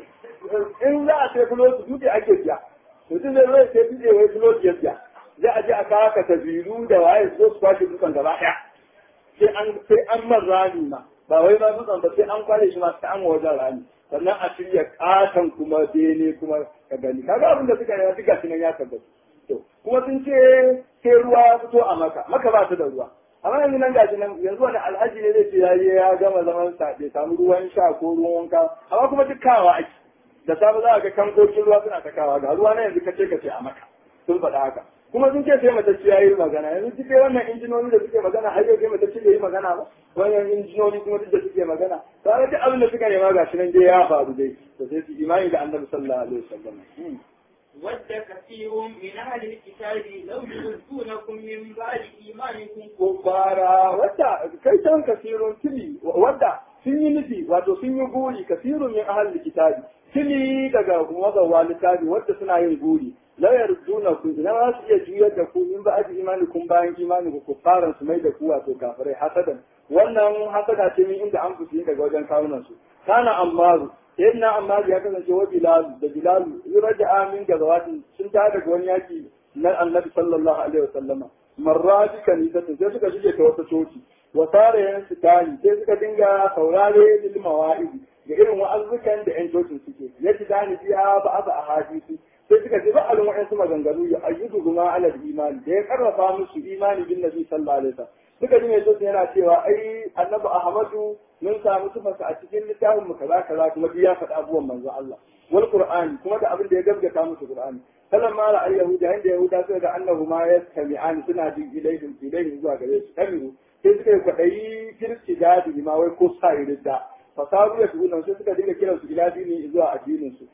in za a sai fulo dutse ake siya mutum zai zai sai dutse wai fulo ya siya za a je a kawo ka tabiru da waye su zo su kwashe dutsen gaba ɗaya sai an sai an man rami ma ba wai ma dutsen ba sai an kwashe shi ma sai an wajen rami sannan a shirya katon kuma bene kuma ka gani kaga abin da suka yi duka shi nan ya tabbata to kuma sun ce sai ruwa ya fito a maka maka ba ta da ruwa amma yanzu nan gashi nan yanzu wani alhaji ne zai ce ya je ya gama zaman sa bai samu ruwan sha ko ruwan wanka amma kuma duk kawa ake da safe za a ga kankokin ruwa suna ta kawa ga ruwa na yanzu kace kace a maka sun faɗa haka kuma sun ce sai matacce ya yi magana yanzu duk wannan injinoni da suke magana har yau sai matacce bai yi magana ba wannan injinoni kuma duk da suke magana tare duk abin da suka nema ga shi nan dai ya faru dai to sai su imani da annabi sallallahu alaihi wasallam ود كثير من أهل الكتاب لو يردونكم من بعد إيمانكم kubbara wadda kai can kasirun tili wadda sun yi nufi wato sun yi guri kasirun min ahal kitabi tili daga mazawa littafi wadda suna yin guri la yarduna ku idan za su iya juyar da ku in ba aji imani kun bayan imani ku kuffaran su mai da ku wato kafirai hasadan wannan hasada ce min inda an fusi daga wajen kawunan su kana ammaru sayyidina ammaru ya kasance wa bilal da bilal yuraja min gazawatin sun ta daga wani yaki na annabi sallallahu alaihi wasallama marraji kanisatin sai suka shige ta wata coci wa tare yan sitani sai suka dinga saurare lil mawa'idi da irin wa'azukan da yan cocin suke ya ji dani biya ba asa a hadisi sai suka ji ba'alin wa'ansu maganganu ya ayyudu guma alal imani da ya karrafa musu imani bin nabi sallallahu alaihi wasallam suka ji mai cocin yana cewa ai annabi ahmadu mun samu tufarsa a cikin littafin mu kaza kaza kuma duk ya faɗi abubuwan manzo Allah wal qur'ani kuma da abin da ya gaskata musu qur'ani falan ma ra'ayi yahuda inda yahuda suka ga annahu ma yastami'an suna jin ilaihim ilaihim zuwa gare su kamiru sai suka yi kwaɗayi kirki dadi ma wai ko sa ridda fasaru ya tuna sai suka dinga kiransu ila dini zuwa addinin su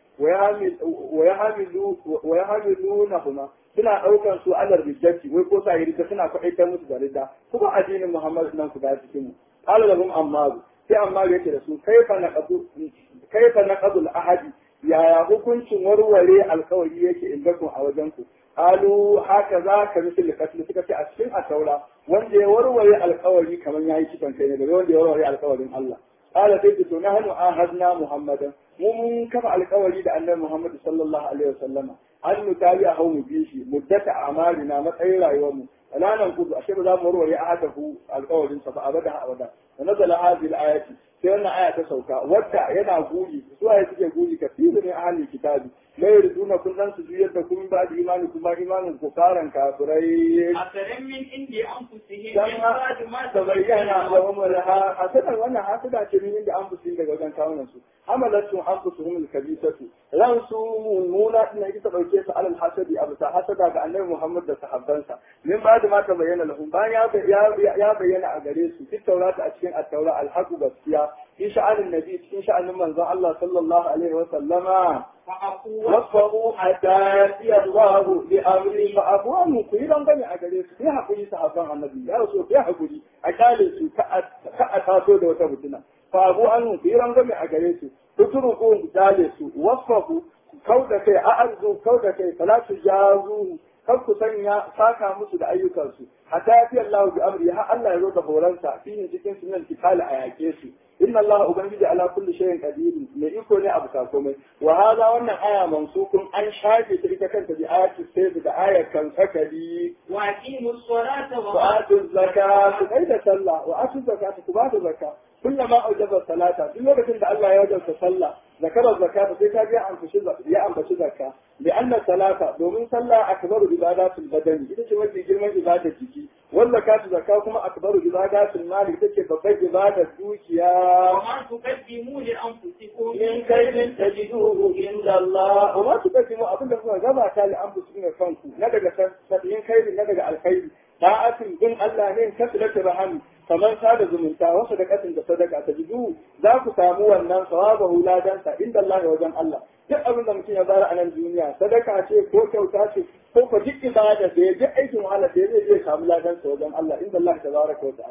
wa yahmilu kuma suna ɗaukar su alar riddati wai ko sa ridda suna kwaɗaitar musu da ridda kuma addinin Muhammad nan ku da cikin mu qala lahum ammaru sai ammaru yake da su kaifa naqadu kaifa naqadu al-ahadi yaya hukuncin warware alkawari yake indakun a wajen ku qalu haka za ka misali katli suka ce a cikin ataura wanda ya warware alkawari kamar yayi kitan kai ne da wanda ya warware alkawarin Allah qala sai to nahnu ahadna muhammadan mu mun kafa alkawari da annabi muhammad sallallahu alaihi wasallama an mutali a hau mu bi shi muddata amalina matsayin rayuwarmu wala nan kudu ashe ba za mu warware ahadahu alkawarin sa ba abada abada wa nazala hadhihi al-ayati sai wannan aya ta sauka wadda yana guri su aya suke guri kafiru ne ahli kitabi la yuriduna kullan su juyar da kun ba da imani kuma imanin ku karan kafirai أفلم من عند أنفسهم dan من بعد ما ta bayyana da umar ha hasadan wannan hasada ce min inda an fusi daga wajen kawunan su hamalatu anfusuhum al-kabisatu ran su mummuna din ita dauke su alal hasadi abu ta hasada ga annabi Muhammad da sahabbansa min ba da ma ta bayyana lahum bayan ya ya bayyana a gare su fi taurata a cikin at-taura al-haqu gaskiya fi sha'anin nabi cikin sha'anin manzon Allah sallallahu alaihi wa sallama فعقوا wasu hatta ya Allah bi amri fa abuwan ku yi dangane a gare su sai hakuri sahabban annabi ya rasu sai hakuri a kyale su ka a taso da wata mutuna fa abu an ku yi dangane a gare su tuturu ku ku kyale su wasu kauda kai a arzu kauda kai fala su jazu kar ku sanya saka musu da ayyukansu hatta ya fi Allah bi amri har Allah ya zo da horonsa fihin cikin sunan kitali a yake su inna Allah ubangiji ala kulli shay'in qadir mai iko ne abu komai wa hada wannan aya mansukun an shafe ta ita kanta bi ayati sai da ayar kan sakali وأقيموا الصلاة wa وآتوا atu zakata kai da sallah wa atu zakata ku ba da zakka kullama aujaba salata duk lokacin da Allah ya wajabta sallah zakara zakata sai ka ga ambaci ya ambaci zakka bi anna salata domin sallah akbaru ibadatul badani ita ce mafi girman ibadar jiki wal zakatu zakka kuma akbaru ibadatul mali ita ce babbar ibadar dukiya وما تقدموا لأنفسكم in kaidin tajiduhu inda Allah wa ma tuqaddimu abin da kuka gabata li anfusikum kanku na daga sabbin kaidin na daga alkhairi da'atin bin Allah ne kasilatu rahami kamar sada zumunta wasu da katin da sadaka tajidu za ku samu wannan sawabahu ladansa inda Allah wajen Allah duk abin da mutum ya bara a nan duniya sadaka ce ko kyauta ce ko ko duk ibada da ya ji aikin wahala da zai zai samu ladansa wajen Allah inda Allah tabaraka wa ta'ala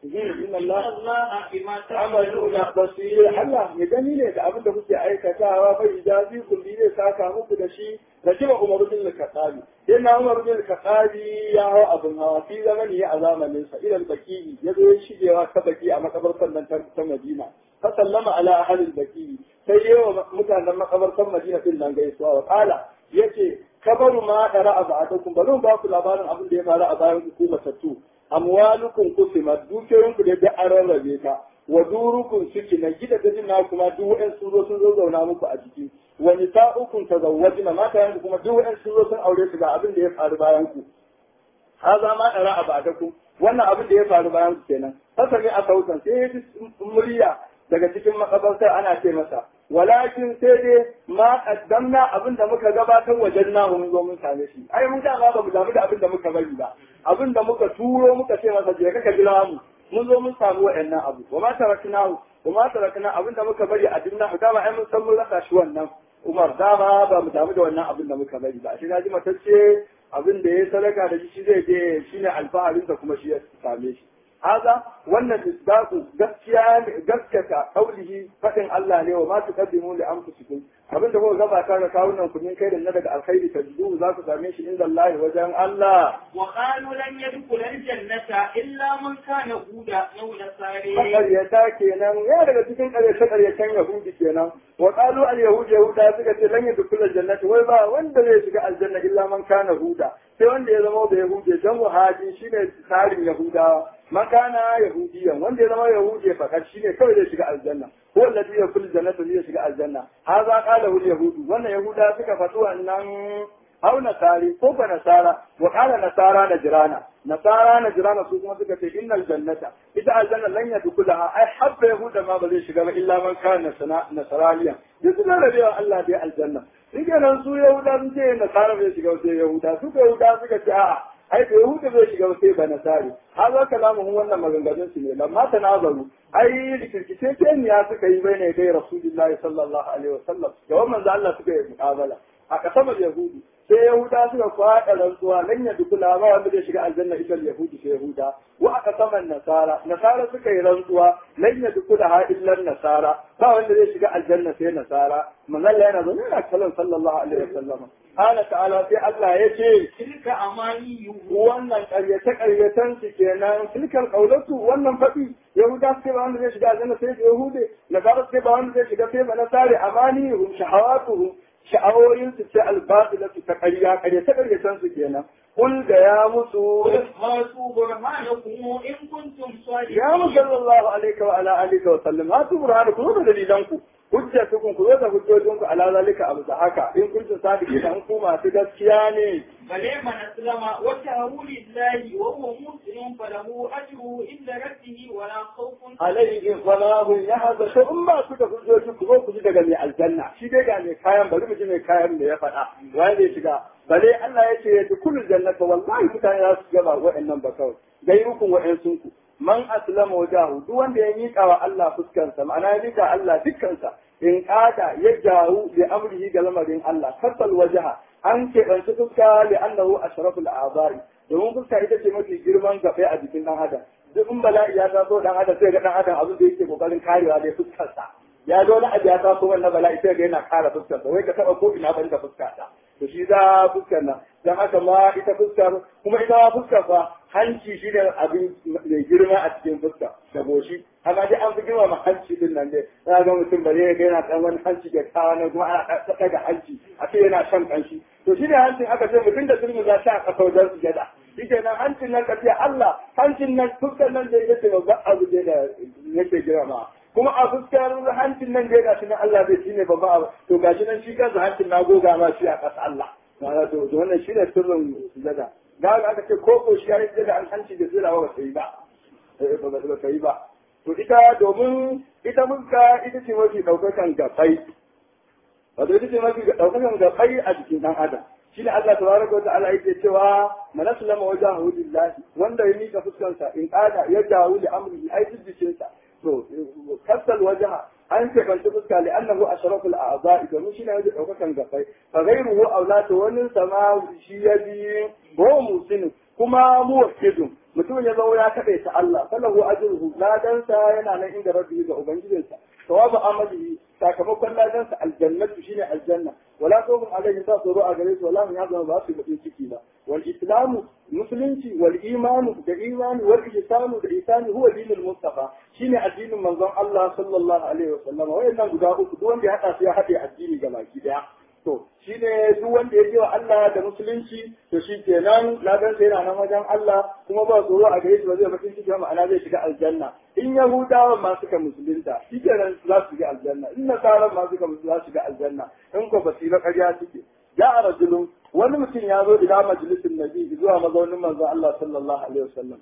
inna Allah الله بما amaluna تعملون basir Allah ya gani ne da abin da kuke aikatawa bai jazi kulli zai saka muku da shi da shi ba Umar bin Khattabi yana Umar bin Khattabi ya hawa abin hawa fi zamani a zamanin sa ila baki ya zo ya shigewa ta baki a makabartar nan ta ta Madina fa sallama ala ahli baki sai yawa mutanen makabartar Madina din nan gaisuwa wa kala yace kabaru ma dara abadakum bazan ba ku labarin abin da ya faru a bayan ku matattu amwalukum kusimat dukiyoyinku da da an rarrabe ta wa durukun suke na gida da na kuma duk wa'in sun zo sun zo zauna muku a ciki wa nisa'ukum tazawwajna mata yanku kuma duk wa'in sun zo sun aure su ga abin da ya faru bayan ku haza ma dara abadakum wannan abin da ya faru bayan ku kenan haka ne a sautan sai ya ji murya daga cikin makabartar ana ce masa walakin sai dai ma qaddamna abin da muka gabatar wajen na mun zo mun same shi ai mun da ba mu damu da abin da muka bari ba abin da muka turo muka ce masa je ka jira mu mun zo mun samu wa'annan abu wa ma tarakna wa ma tarakna abin da muka bari a dinna dama ai mun san mun rasa shi wannan Umar dama ba mu damu da wannan abin da muka bari ba shi na ji matacce abin da ya sadaka da shi zai je shine alfaharinsa kuma shi ya same shi haza wannan misdaqu gaskiya gaskata qaulihi fadin Allah ne wa ma tuqaddimu li anfusikum abin da kuka gabata ga kawunan ku ne kai da na daga alkhairi tajidu za ku same shi inda Allah wajen Allah وقالوا لن يدخل الجنة إلا من كان هودا أو نصاري makaryata kenan ya daga cikin ƙarshe ƙarshen yahudi kenan wa qalu al yahud yahuda suka ce lan yadkhul jannati wai ba wanda zai shiga aljanna illa man kana huda sai wanda ya zama da yahudi dan wahaji shine tsarin yahudawa man kana yahudiyan wanda ya zama yahudi fakat shine kawai zai shiga aljanna ko alladhi yadkhul jannata zai shiga aljanna hadha qala al yahudu wannan yahuda suka fatu wannan أو نصاري فوق نصارى وقال نصارى نجرانا نصارى نجرانا سوكما سكت إن الجنة إذا الجنة لن يدخلها أي حب يهود ما بذي شغل إلا من كان نصرانيا يقول لنا الله دي الجنة Rike nan su Yahuda sun ce Nasara bai shiga sai Yahuda su ka Yahuda suka ce a'a ai da Yahuda bai shiga sai ba Nasari har za ka lamu wannan maganganun su ne lamma ta nazaru ai rikirkice ce ne ya suka yi bai ne dai Rasulullahi sallallahu alaihi wasallam da wannan manzo Allah suka yi muqabala a kasamar Yahudu sai Yahuda suka kwaɗa rantsuwa nan ya dukula ba wanda zai shiga aljanna ita Yahudi sai Yahuda wa aka saman Nasara Nasara suka yi rantsuwa nan ya dukula ha illan Nasara ba wanda zai shiga aljanna sai Nasara manzon yana zo yana kallon sallallahu alaihi wasallam Qala ta'ala sai Allah ya ce تلك أمانيهم wannan ƙaryace ƙaryacen su kenan tilkal qaulatu wannan faɗi Yahuda sai ba wanda zai shiga aljanna sai Yahude Nasara sai ba wanda zai shiga sai ba Nasari amanihum shahawatuhum sha'awoyinsu ce albatilatu ta ƙarya ƙarya ta ƙaryatan su kenan kul da ya musu قل هاتوا برهانكم إن كنتم صادقين ya mu sallallahu alaihi wa ala alihi wa sallam hatu burhanu ku da dalilan ku hujjatukum ku zo da hujjojin ku ala zalika abu da haka in kuntum sadiqina an ku masu gaskiya ne بل من أسلم وجهه لله وهو مسلم فله أجره عند ربه ولا خوف alaihi falahu ya haza to in ba ku da hujjoji ku zo ku ji daga mai aljanna shi dai ga mai kayan bari mu ji mai kayan da ya faɗa wanda ya shiga bale Allah ya ce ya dukul jannata wallahi mutane za su gaba wa'annan ba kawai gairukum wa'ansun ku man aslama wajahu duk wanda ya miƙa wa Allah fuskansa ma'ana ya miƙa Allah dukkansa in kada ya jawo bi amrihi ga lamarin Allah kasal wajaha an keɓanci fuska li annahu ashraful a'zari domin fuska ita ce mafi girman gafe a jikin ɗan adam duk in bala'i ya taso dan adam sai ga dan adam abin da yake kokarin karewa dai fuskarsa ya zo wani abu ya taso wannan bala'i sai ga yana kara fuskarsa wai ka taba ko ina ban da fuskarsa to shi za fuskar nan dan haka ma ita fuskar kuma ita ma fuskar fa hanci shi ne abin mai girma a cikin fuska da goshi amma dai an fi girma ma hanci din nan dai za ga mutum bare ga yana dan wani hanci da kawo na kuma ana daga hanci a ce yana shan kanshi to shi ne hancin aka ce mutum da sulmi za ta a ƙasa wajen sujada shi nan hancin nan ka ce Allah hancin nan fuskar nan da yake babban abu ne da yake girma kuma a fuskar hancin nan da gashi nan Allah zai shine babban abu to gashi nan shi kansa hancin na goga ma shi a ƙasa Allah ma'ana to to wannan shine sirrin sujada ga ga aka ce ko ko shi ya yi sujada an hanci da sirawa ba sai ba eh ba ba sai ba to ita domin ita fuska ita ce mafi daukakan gafai wato ita ce mafi daukakan gafai a jikin dan adam shi ne Allah tabaraka wa ta'ala yake cewa man aslama wajhahu lillahi wanda ya mika fuskarsa in kada ya dawo li amrihi ai jiddicin sa to kasal wajha an ce kan fuska li annahu ashrafu al a'dha'i domin shi ne ya daukakan gafai fa ghayruhu awlatu wani sama shi ya bi ko musinu kuma muwakkidun mutum ya zo ya kaɗe ta Allah falahu ajruhu ladansa yana nan inda rabbi ga ubangijinsa sawabu amalihi sakamakon ladansa aljannatu shine aljanna wala khawfun alaihim ba tsoro a gare su wala hum yahzanun ba su bakin ciki ba wal islamu musulunci wal imanu da imani wal ihsanu da ihsani huwa dinul mustafa shine addinin manzon Allah sallallahu alaihi wasallam wayannan guda uku duk wanda ya hada su ya hade addini ga baki daya to shine duk wanda ya je wa Allah da musulunci to shi kenan ladan sai yana nan wajen Allah kuma ba tsoro a gare shi ba zai bakin ciki ba ma'ana zai shiga aljanna in yahudawa ma suka musulunta shi kenan za su shiga aljanna in nasaran ma suka musulunta za su shiga aljanna in ko ba su yi ba ƙarya suke ya a rajulun wani mutum ya zo ila majalisin nabi zuwa mazaunin manzon Allah sallallahu alaihi wasallam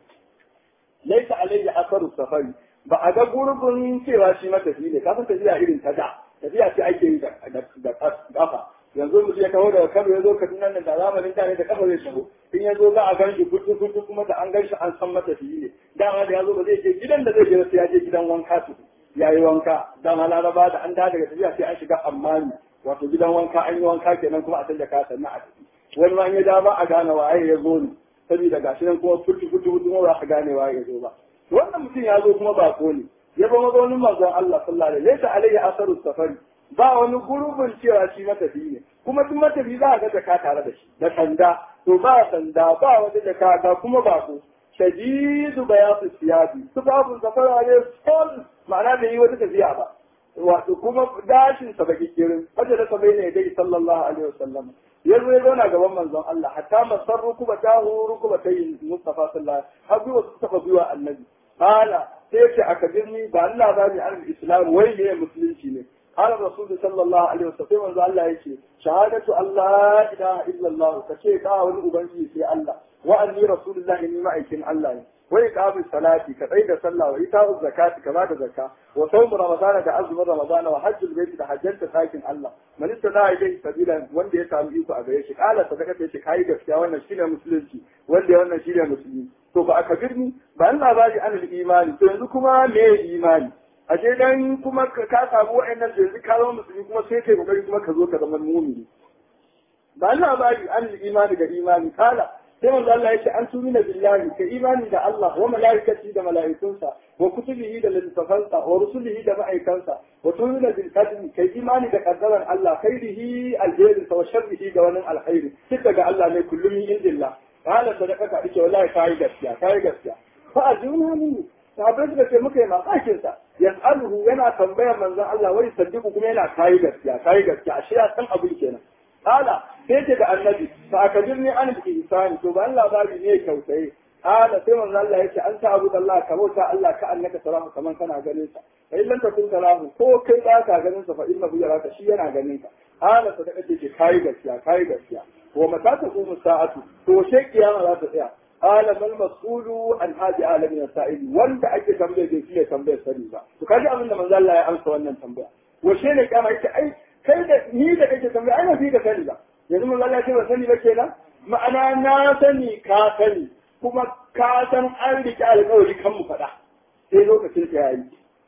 laisa alaihi asaru safari ba a ga gurbin cewa shi matafi ne kafin tafiya irin ta da tafiya ce ake yi da kafa yanzu mutum ya kawo daga kano ya zo kaduna nan da zamanin da ne da kafa zai shigo in ya zo za a gan shi kutu kutu kuma da an gan shi an san matafi ne dama da ya zo ba zai je gidan da zai je sai ya je gidan wanka su ya yi wanka dama laraba da an da daga tafiya sai an shiga ammani wato gidan wanka an yi wanka kenan kuma a canja kaya sannan a tafi wani ma in ya da ba a gane waye ya zo ne saboda gashi nan kuma futu futu futu ma ba a gane waye ya zo ba wannan mutum ya zo kuma bako ne ya ba mazaunin manzon Allah sallallahu alaihi wasallam alaihi asaru safari ba wani gurbin cewa shi matafi ne kuma duk matafi za a ga jaka tare da shi da sanda to ba sanda ba wata jaka ga kuma bako shadidu bayatu siyabi tufafin safara ne sol ma'ana bai yi wata tafiya ba wato kuma gashin sa baki kirin wanda da sabai ne dai sallallahu alaihi wasallam yanzu ya zauna gaban manzon Allah hatta masar rukuba ta hu rukuba ta yi Mustafa sallallahu har biyu su tafa biyu annabi hala sai ce aka birni ba Allah ba ni an islam wai ne musulunci ne قال الرسول صلى الله عليه وسلم من الله يشي شهادة الله إله إلا الله كشيء قاول أبنجي في الله وأني رسول الله إني ما أيكن الله وإقام الصلاة كعيد صلى وإيتاء الزكاة كما الزكاة وصوم رمضان كعزم رمضان وحج البيت كحجنت ساكن الله من استدعى إليه سبيلا وندي يسام إيكو أبيش قال صدقة يشي كاي gaskiya wannan shine musulunci wanda wannan shine musulmi to ba aka birni ba Allah ba ji an imani to yanzu kuma me imani a je dan kuma ka samu wa'annan da yanzu ka zama musulmi kuma sai kai kokari kuma ka zo ka zama mumini ba Allah ba ji an imani da imani kala sai manzo Allah yace an tumina billahi ka imani da Allah wa malaikati da malaikunsa wa kutubihi da littafansa wa rusulihi da ma'aikansa wa tumina bil qadri kai imani da qaddaran Allah khairihi alheri wa sharrihi da wani alkhairi duk daga Allah ne kullum min indillah kala sadaqaka ike wallahi kai gaskiya kai gaskiya fa ajuna minni sahabbai suka ce muka yi mamakin sa yas'aluhu yana tambayar manzon Allah wai saddiku kuma yana kai gaskiya kai gaskiya ashe ya san abin kenan kala sai ce da annabi fa akabirni an ihsani to ban labari ne kyautaye kala sai manzon Allah yace an ta abu Allah ka bauta Allah ka annaka tarahu kaman kana ganin sa fa illan takun tarahu ko kai ba ka ganin sa fa innahu yaraka shi yana ganin ka kala sadaka ce kai gaskiya kai gaskiya wa mata ta kuma sa'atu to she kiyama za ta tsaya قال ما المسؤول عن هذه عالم السائل wanda ake tambaye da shi ne tambayar sani ba to kaji abin da manzo Allah ya amsa wannan tambaya washe ne kama yake ai kai da ni da kake tambaya ai ba fi da sani ba yanzu manzo Allah ya ce ba sani ba kenan ma'ana na sani ka sani kuma ka san an rike alƙawari kan mu faɗa sai lokacin ta yayi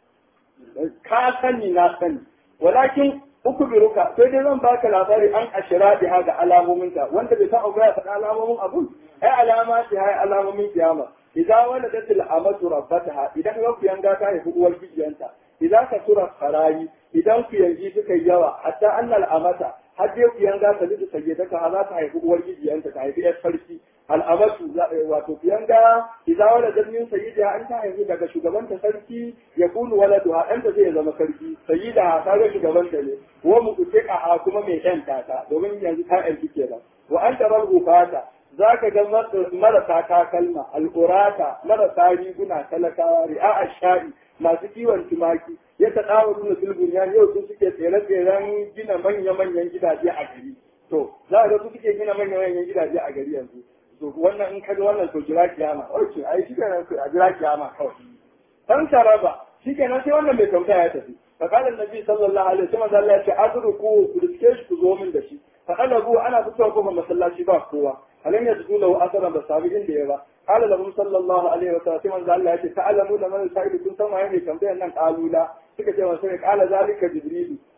ka sani na sani walakin uku biruka sai dai zan baka labari an ashira biha ga alamominta wanda bai san abu ya faɗa alamomin abun ai alama ce ai alamomin kiyama idan wala datil amatu rabbataha idan ga ku yanga ta haifi uwar bijiyanta idan ka tura farayi idan ku yanji suka yawa hatta annal amata har dai ku yanga ta lidu sayyidaka za ta haifi uwar bijiyanta ta haifi yar sarki al'amatu wato ku yanga idan wala datil sayyida an ta haifi daga shugabanta sarki ya kunu waladuha ɗanta zai zama sarki sayyida ta ga shugabanta ne wa mu a kuma mai ɗan tata domin yanzu ta ɗan kenan wa an tarar fata za ka ga marasa takalma al'urata marasa riguna talakawa ri'a sha'i masu kiwon tumaki ya ta ɗawa nuna sulbun ya yau su suke tsere-tseren gina manya-manyan gidaje a gari to za ga su suke gina manya-manyan gidaje a gari yanzu to wannan in kaga wannan to jira kiyama oke ai shi kenan a jira kiyama kawai dan taraba shi kenan sai wannan bai kauta ya tafi فقال النبي صلى الله عليه وسلم قال لك أدركوا كرسكيش كزومن دشي فقلبوا أنا بتوقف مسلاشي با قوة فلم يجدوا له أثرا بسابقين ليبا قال لهم صلى الله عليه وسلم قال لك تعلمون من السائل كنت ما يعني كم بين أن قالوا لا suka ce wa sai kala zalika jibrilu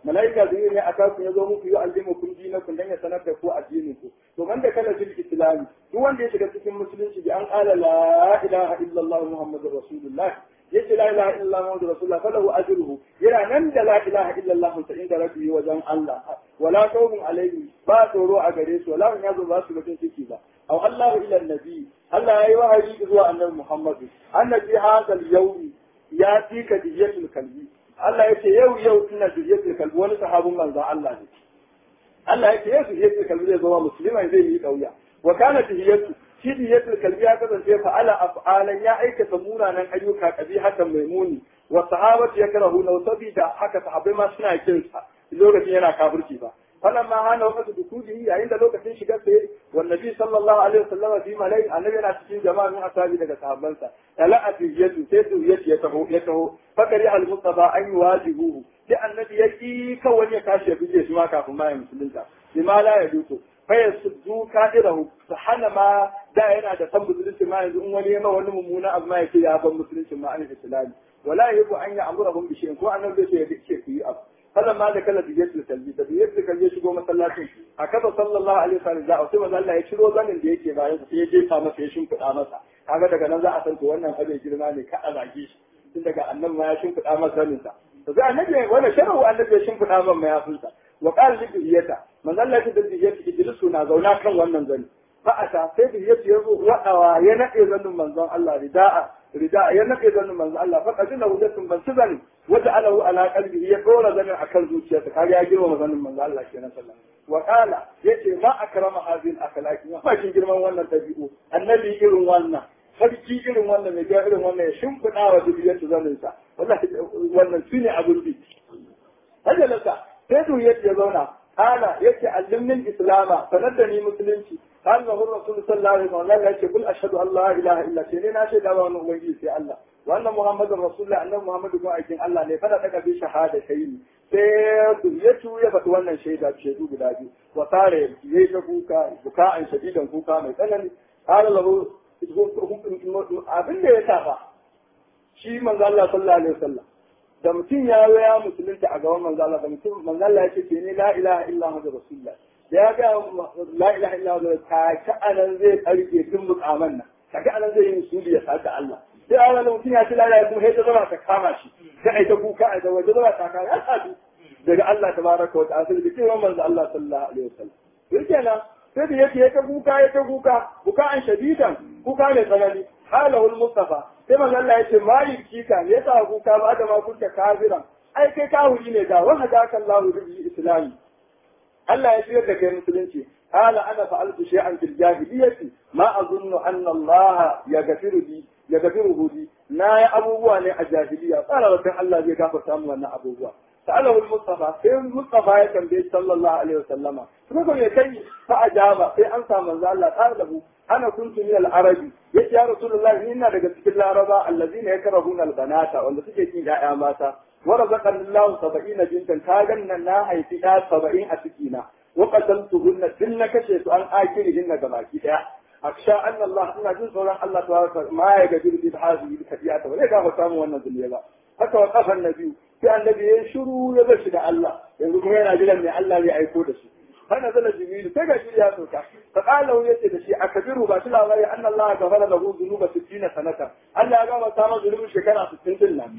malaika zai ne aka ku yazo muku yi aljimu kun dina kun dan ya sanar da ku addinin ku to man da kala fil islam duk wanda ya shiga cikin musulunci bi an qala la ilaha illallah muhammadur rasulullah yace la ilaha illallah muhammadur rasulullah falahu ajruhu yana nan da la ilaha illallah ta inda rabbi wajen Allah wala khawfun alaihim ba tsoro a gare su wala yazo ba su bakin ciki ba aw Allah ila nabi Allah yayi wahayi zuwa annabi Muhammad annabi hadal yawmi ya tika diyatul kalbi Allah yace yau yau ina diyatul kalbi wani sahabin manzo Allah ne Allah yace yau diyatul kalbi zai zama musulman zai yi kauya wa kana diyatu shi diyatul kalbi ya kasance fa ala af'alan ya aikata munanan ayyuka kabihatan maimuni wa sahabatu yakrahu law sabida haka sahabbai ma suna kinsa lokacin yana kafirci ba فلما هان وقت دخوله عند لوكة شجرة والنبي صلى الله عليه وسلم في ملاي النبي أنا تشين جماعة من أصحابه لك صحابنسا تلا في يد سيد يد يته يته فكره المصطفى أن يواجهوه لأن النبي يجي كون يكاشي في جيش ما كافو ما يمسلنك لما لا يدوته فيصدو كائره سحن ما دائنا da san musulunci ma yanzu in wani yama wani mummuna abu ma yake ya ban musulunci ma an islami wala yabu an ya amurahum bi shay'in ko annabi zai ce ya dace ku yi abu فلما دخل بيت الكلبي da biyar da kalbi shigo masallacin a kafa sallallahu alaihi wasallam da sai manzo Allah ya ciro zanin da yake bayan sai ya jefa masa ya shimfida masa kaga daga nan za a san to wannan abe girma ne ka a zage shi tun daga annan ma ya shimfida masa zanin sa to sai annabi wannan sharhu annabi ya shimfida masa mayafinsa wa qala li biyata manzo Allah ya ce biyata idrisu na zauna kan wannan zani fa ata sai biyata ya zo wadawa ya nade zanin manzon Allah rida'a rida'a ya nade zanin manzon Allah fa kajina hujjatun ban zani wata alahu ala qalbihi ya dora zanin akan zuciyarsa kaga ya girma zanin manzo Allah kenan sallallahu wa qala yace ma akrama hadhihi al-akhlaqi ma kin girman wannan tabi'u annabi irin wannan sarki irin wannan mai ga irin wannan ya shimfida wa dubiyatu zanin sa wallahi wannan shine abun bi hajalasa sai du yace ya zauna qala yace allimni islama sanar da ni musulunci قال له الرسول صلى الله عليه وسلم يقول قل اشهد ان لا اله الا الله sai na shaida ba wani ubangiji sai Allah wannan Muhammadu Rasulullah annabi Muhammadu ko aikin Allah ne fada daga bi shahada kai ne sai duriyatu ya faɗi wannan shaida shaidu guda biyu wa tare yayi ta kuka buka an shadidan kuka mai tsanani qala lahu abin da ya saba shi manzo Allah sallallahu alaihi wasallam da mutum ya zo ya musulunta a gaban manzo Allah da mutum manzo Allah ya ce ke ne la ilaha illa Muhammadu Rasulullah da ya ga la ilaha illa Allah ta ta anan zai karke tun mukaman nan ta anan zai yi musuli ya saka Allah sai a wani mutum ya ci lalaya kuma sai ta zama ta kama shi sai a yi ta kuka a da waje zama ta kama ya sadu daga Allah ta baraka wa ta'ala sai da cewa manzo Allah sallallahu alaihi wasallam yake nan sai da yake ya ta kuka ya ta kuka kuka an shadidan kuka ne tsanani halahu mustafa sai manzo Allah ya ce mai kika ne yasa kuka ba da ma kunta kafiran ai kai kawuri ne da wa hadaka Allahu bi islami Allah ya shirya da kai musulunci قال انا فعلت شيئا في الجاهليه ما اظن ان الله يغفر لي يغفره لي نا يا ابوبوا ne a jahiliya tsara da Allah zai gafarta mu wannan abubuwa sa'alahu al-mustafa sai mustafa ya tambaye sallallahu alaihi wasallama kuma ko ya kai fa ajaba sai an samu manzo Allah talabu ana kuntu min al-arabi yace ya rasulullahi ni ina daga cikin laraba allazina yakrahuna al-banata wanda suke kin ya'ya mata wa razaqani Allah 70 bintan ka ganna na haifi ya 70 a cikina وقتلتهن دن كشيت أن آكلهن gabaki daya أخشى أن الله إن جزء صورا الله تبارك ما يقدر بهذه الكفيات ولا كان samu wannan zuliya ba haka wa kafan nabi sai annabi ya shiru ya bar shi da Allah yanzu kuma yana jiran mai Allah zai aiko da shi hana zala jibril sai ga shi ya sauka fa qala ya ce da shi akabiru ba shi labari anna Allah gafara lahu dhunuba 60 sanata Allah ya gama samun zunubin shekara 60 din nan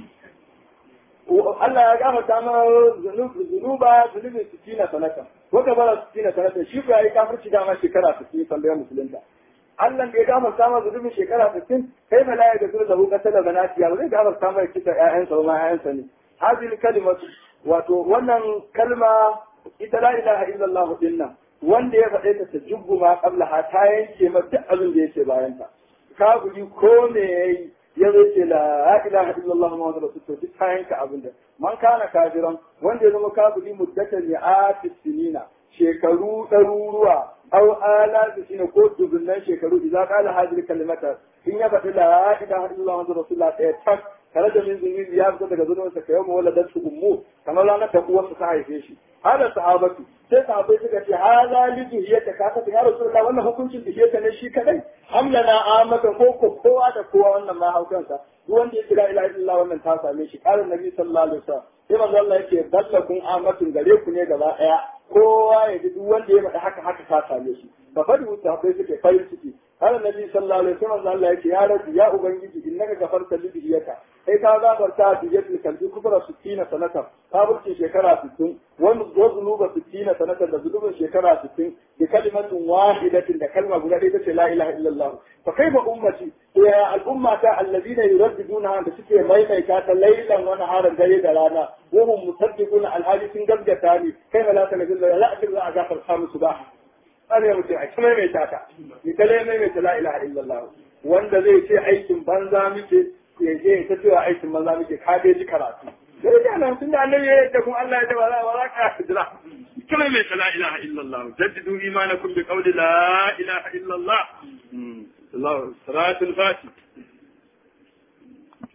Allah ya gafarta ma zunuba zunubin sittina sanata ko ka bara sittina sanata shi ko yayi kafirci dama shekara 60 sallaya musulunta Allah da ya gafarta ma zunubin shekara 60 kai ma la ya gafiru lahu qatala banati ya zai gafarta ma kita ƴaƴansa ma ƴaƴansa ne hadhihi kalimatu wato wannan kalma ita la ilaha illallah dinna wanda ya faɗe ta ta jubbu ma qabla ta yanke ma duk abin da yake bayan ta kafiri ko me yayi ya zo ce la ilaha illallah muhammadu rasulullah duk kayan ka abin da man kana kafiran wanda ya zama kafiri muddatan ya ati sinina shekaru ɗaruruwa au ala da shine ko dubunnan shekaru idan kala hadir kalimata in ya faɗi la ilaha illallah muhammadu rasulullah ɗaya tak tare da min zunubi ya fita daga zunubinsa ka yau wala da su ummu kamar ranar da uwarsa ta haife shi hada sahabatu sai sahabai suka ce hada li duhiyata ka ta ya rasulullah wannan hukuncin duhiyata ne shi kadai amla na amaka ko ko kowa da kowa wannan ma haukansa duk wanda ya kira ila illa wannan ta same shi qala nabi sallallahu alaihi wasallam sai manzo Allah yake ballakun amatun gare ku ne gaba daya kowa ya ji duk wanda ya faɗa haka haka ta same shi fa fadi sahabbai suke farin ciki har nabi sallallahu alaihi wasallam Allah yake ya rabbi ya ubangiji innaka gafarta li biyaka kai ka gafarta biyatul kalbi kubra 60 sanatan ka burce shekara 60 wani zunuba 60 sanatan da zunubin shekara 60 bi kalimatin wahidatin da kalma guda ɗaya tace la ilaha illallah fa kaifa ummati ya al'umma ta alladina yuraddiduna da suke maimaita ta lailan wani haran dare da rana wa hum musaddiquna alhali sun gaggata ni kai la ta nabi la la za a gafarta musu ba ana mutum a kuma mai taka ni kale mai mai la ilaha illallah wanda zai ce aikin banza muke ya je ta cewa aikin banza muke ka dai ji karatu sai da nan tunda annabi ya da kuma Allah ya da wala wala ka jira kuma mai la ilaha illallah jaddidu imanakum bi qawli la ilaha illallah Allah salatul fatih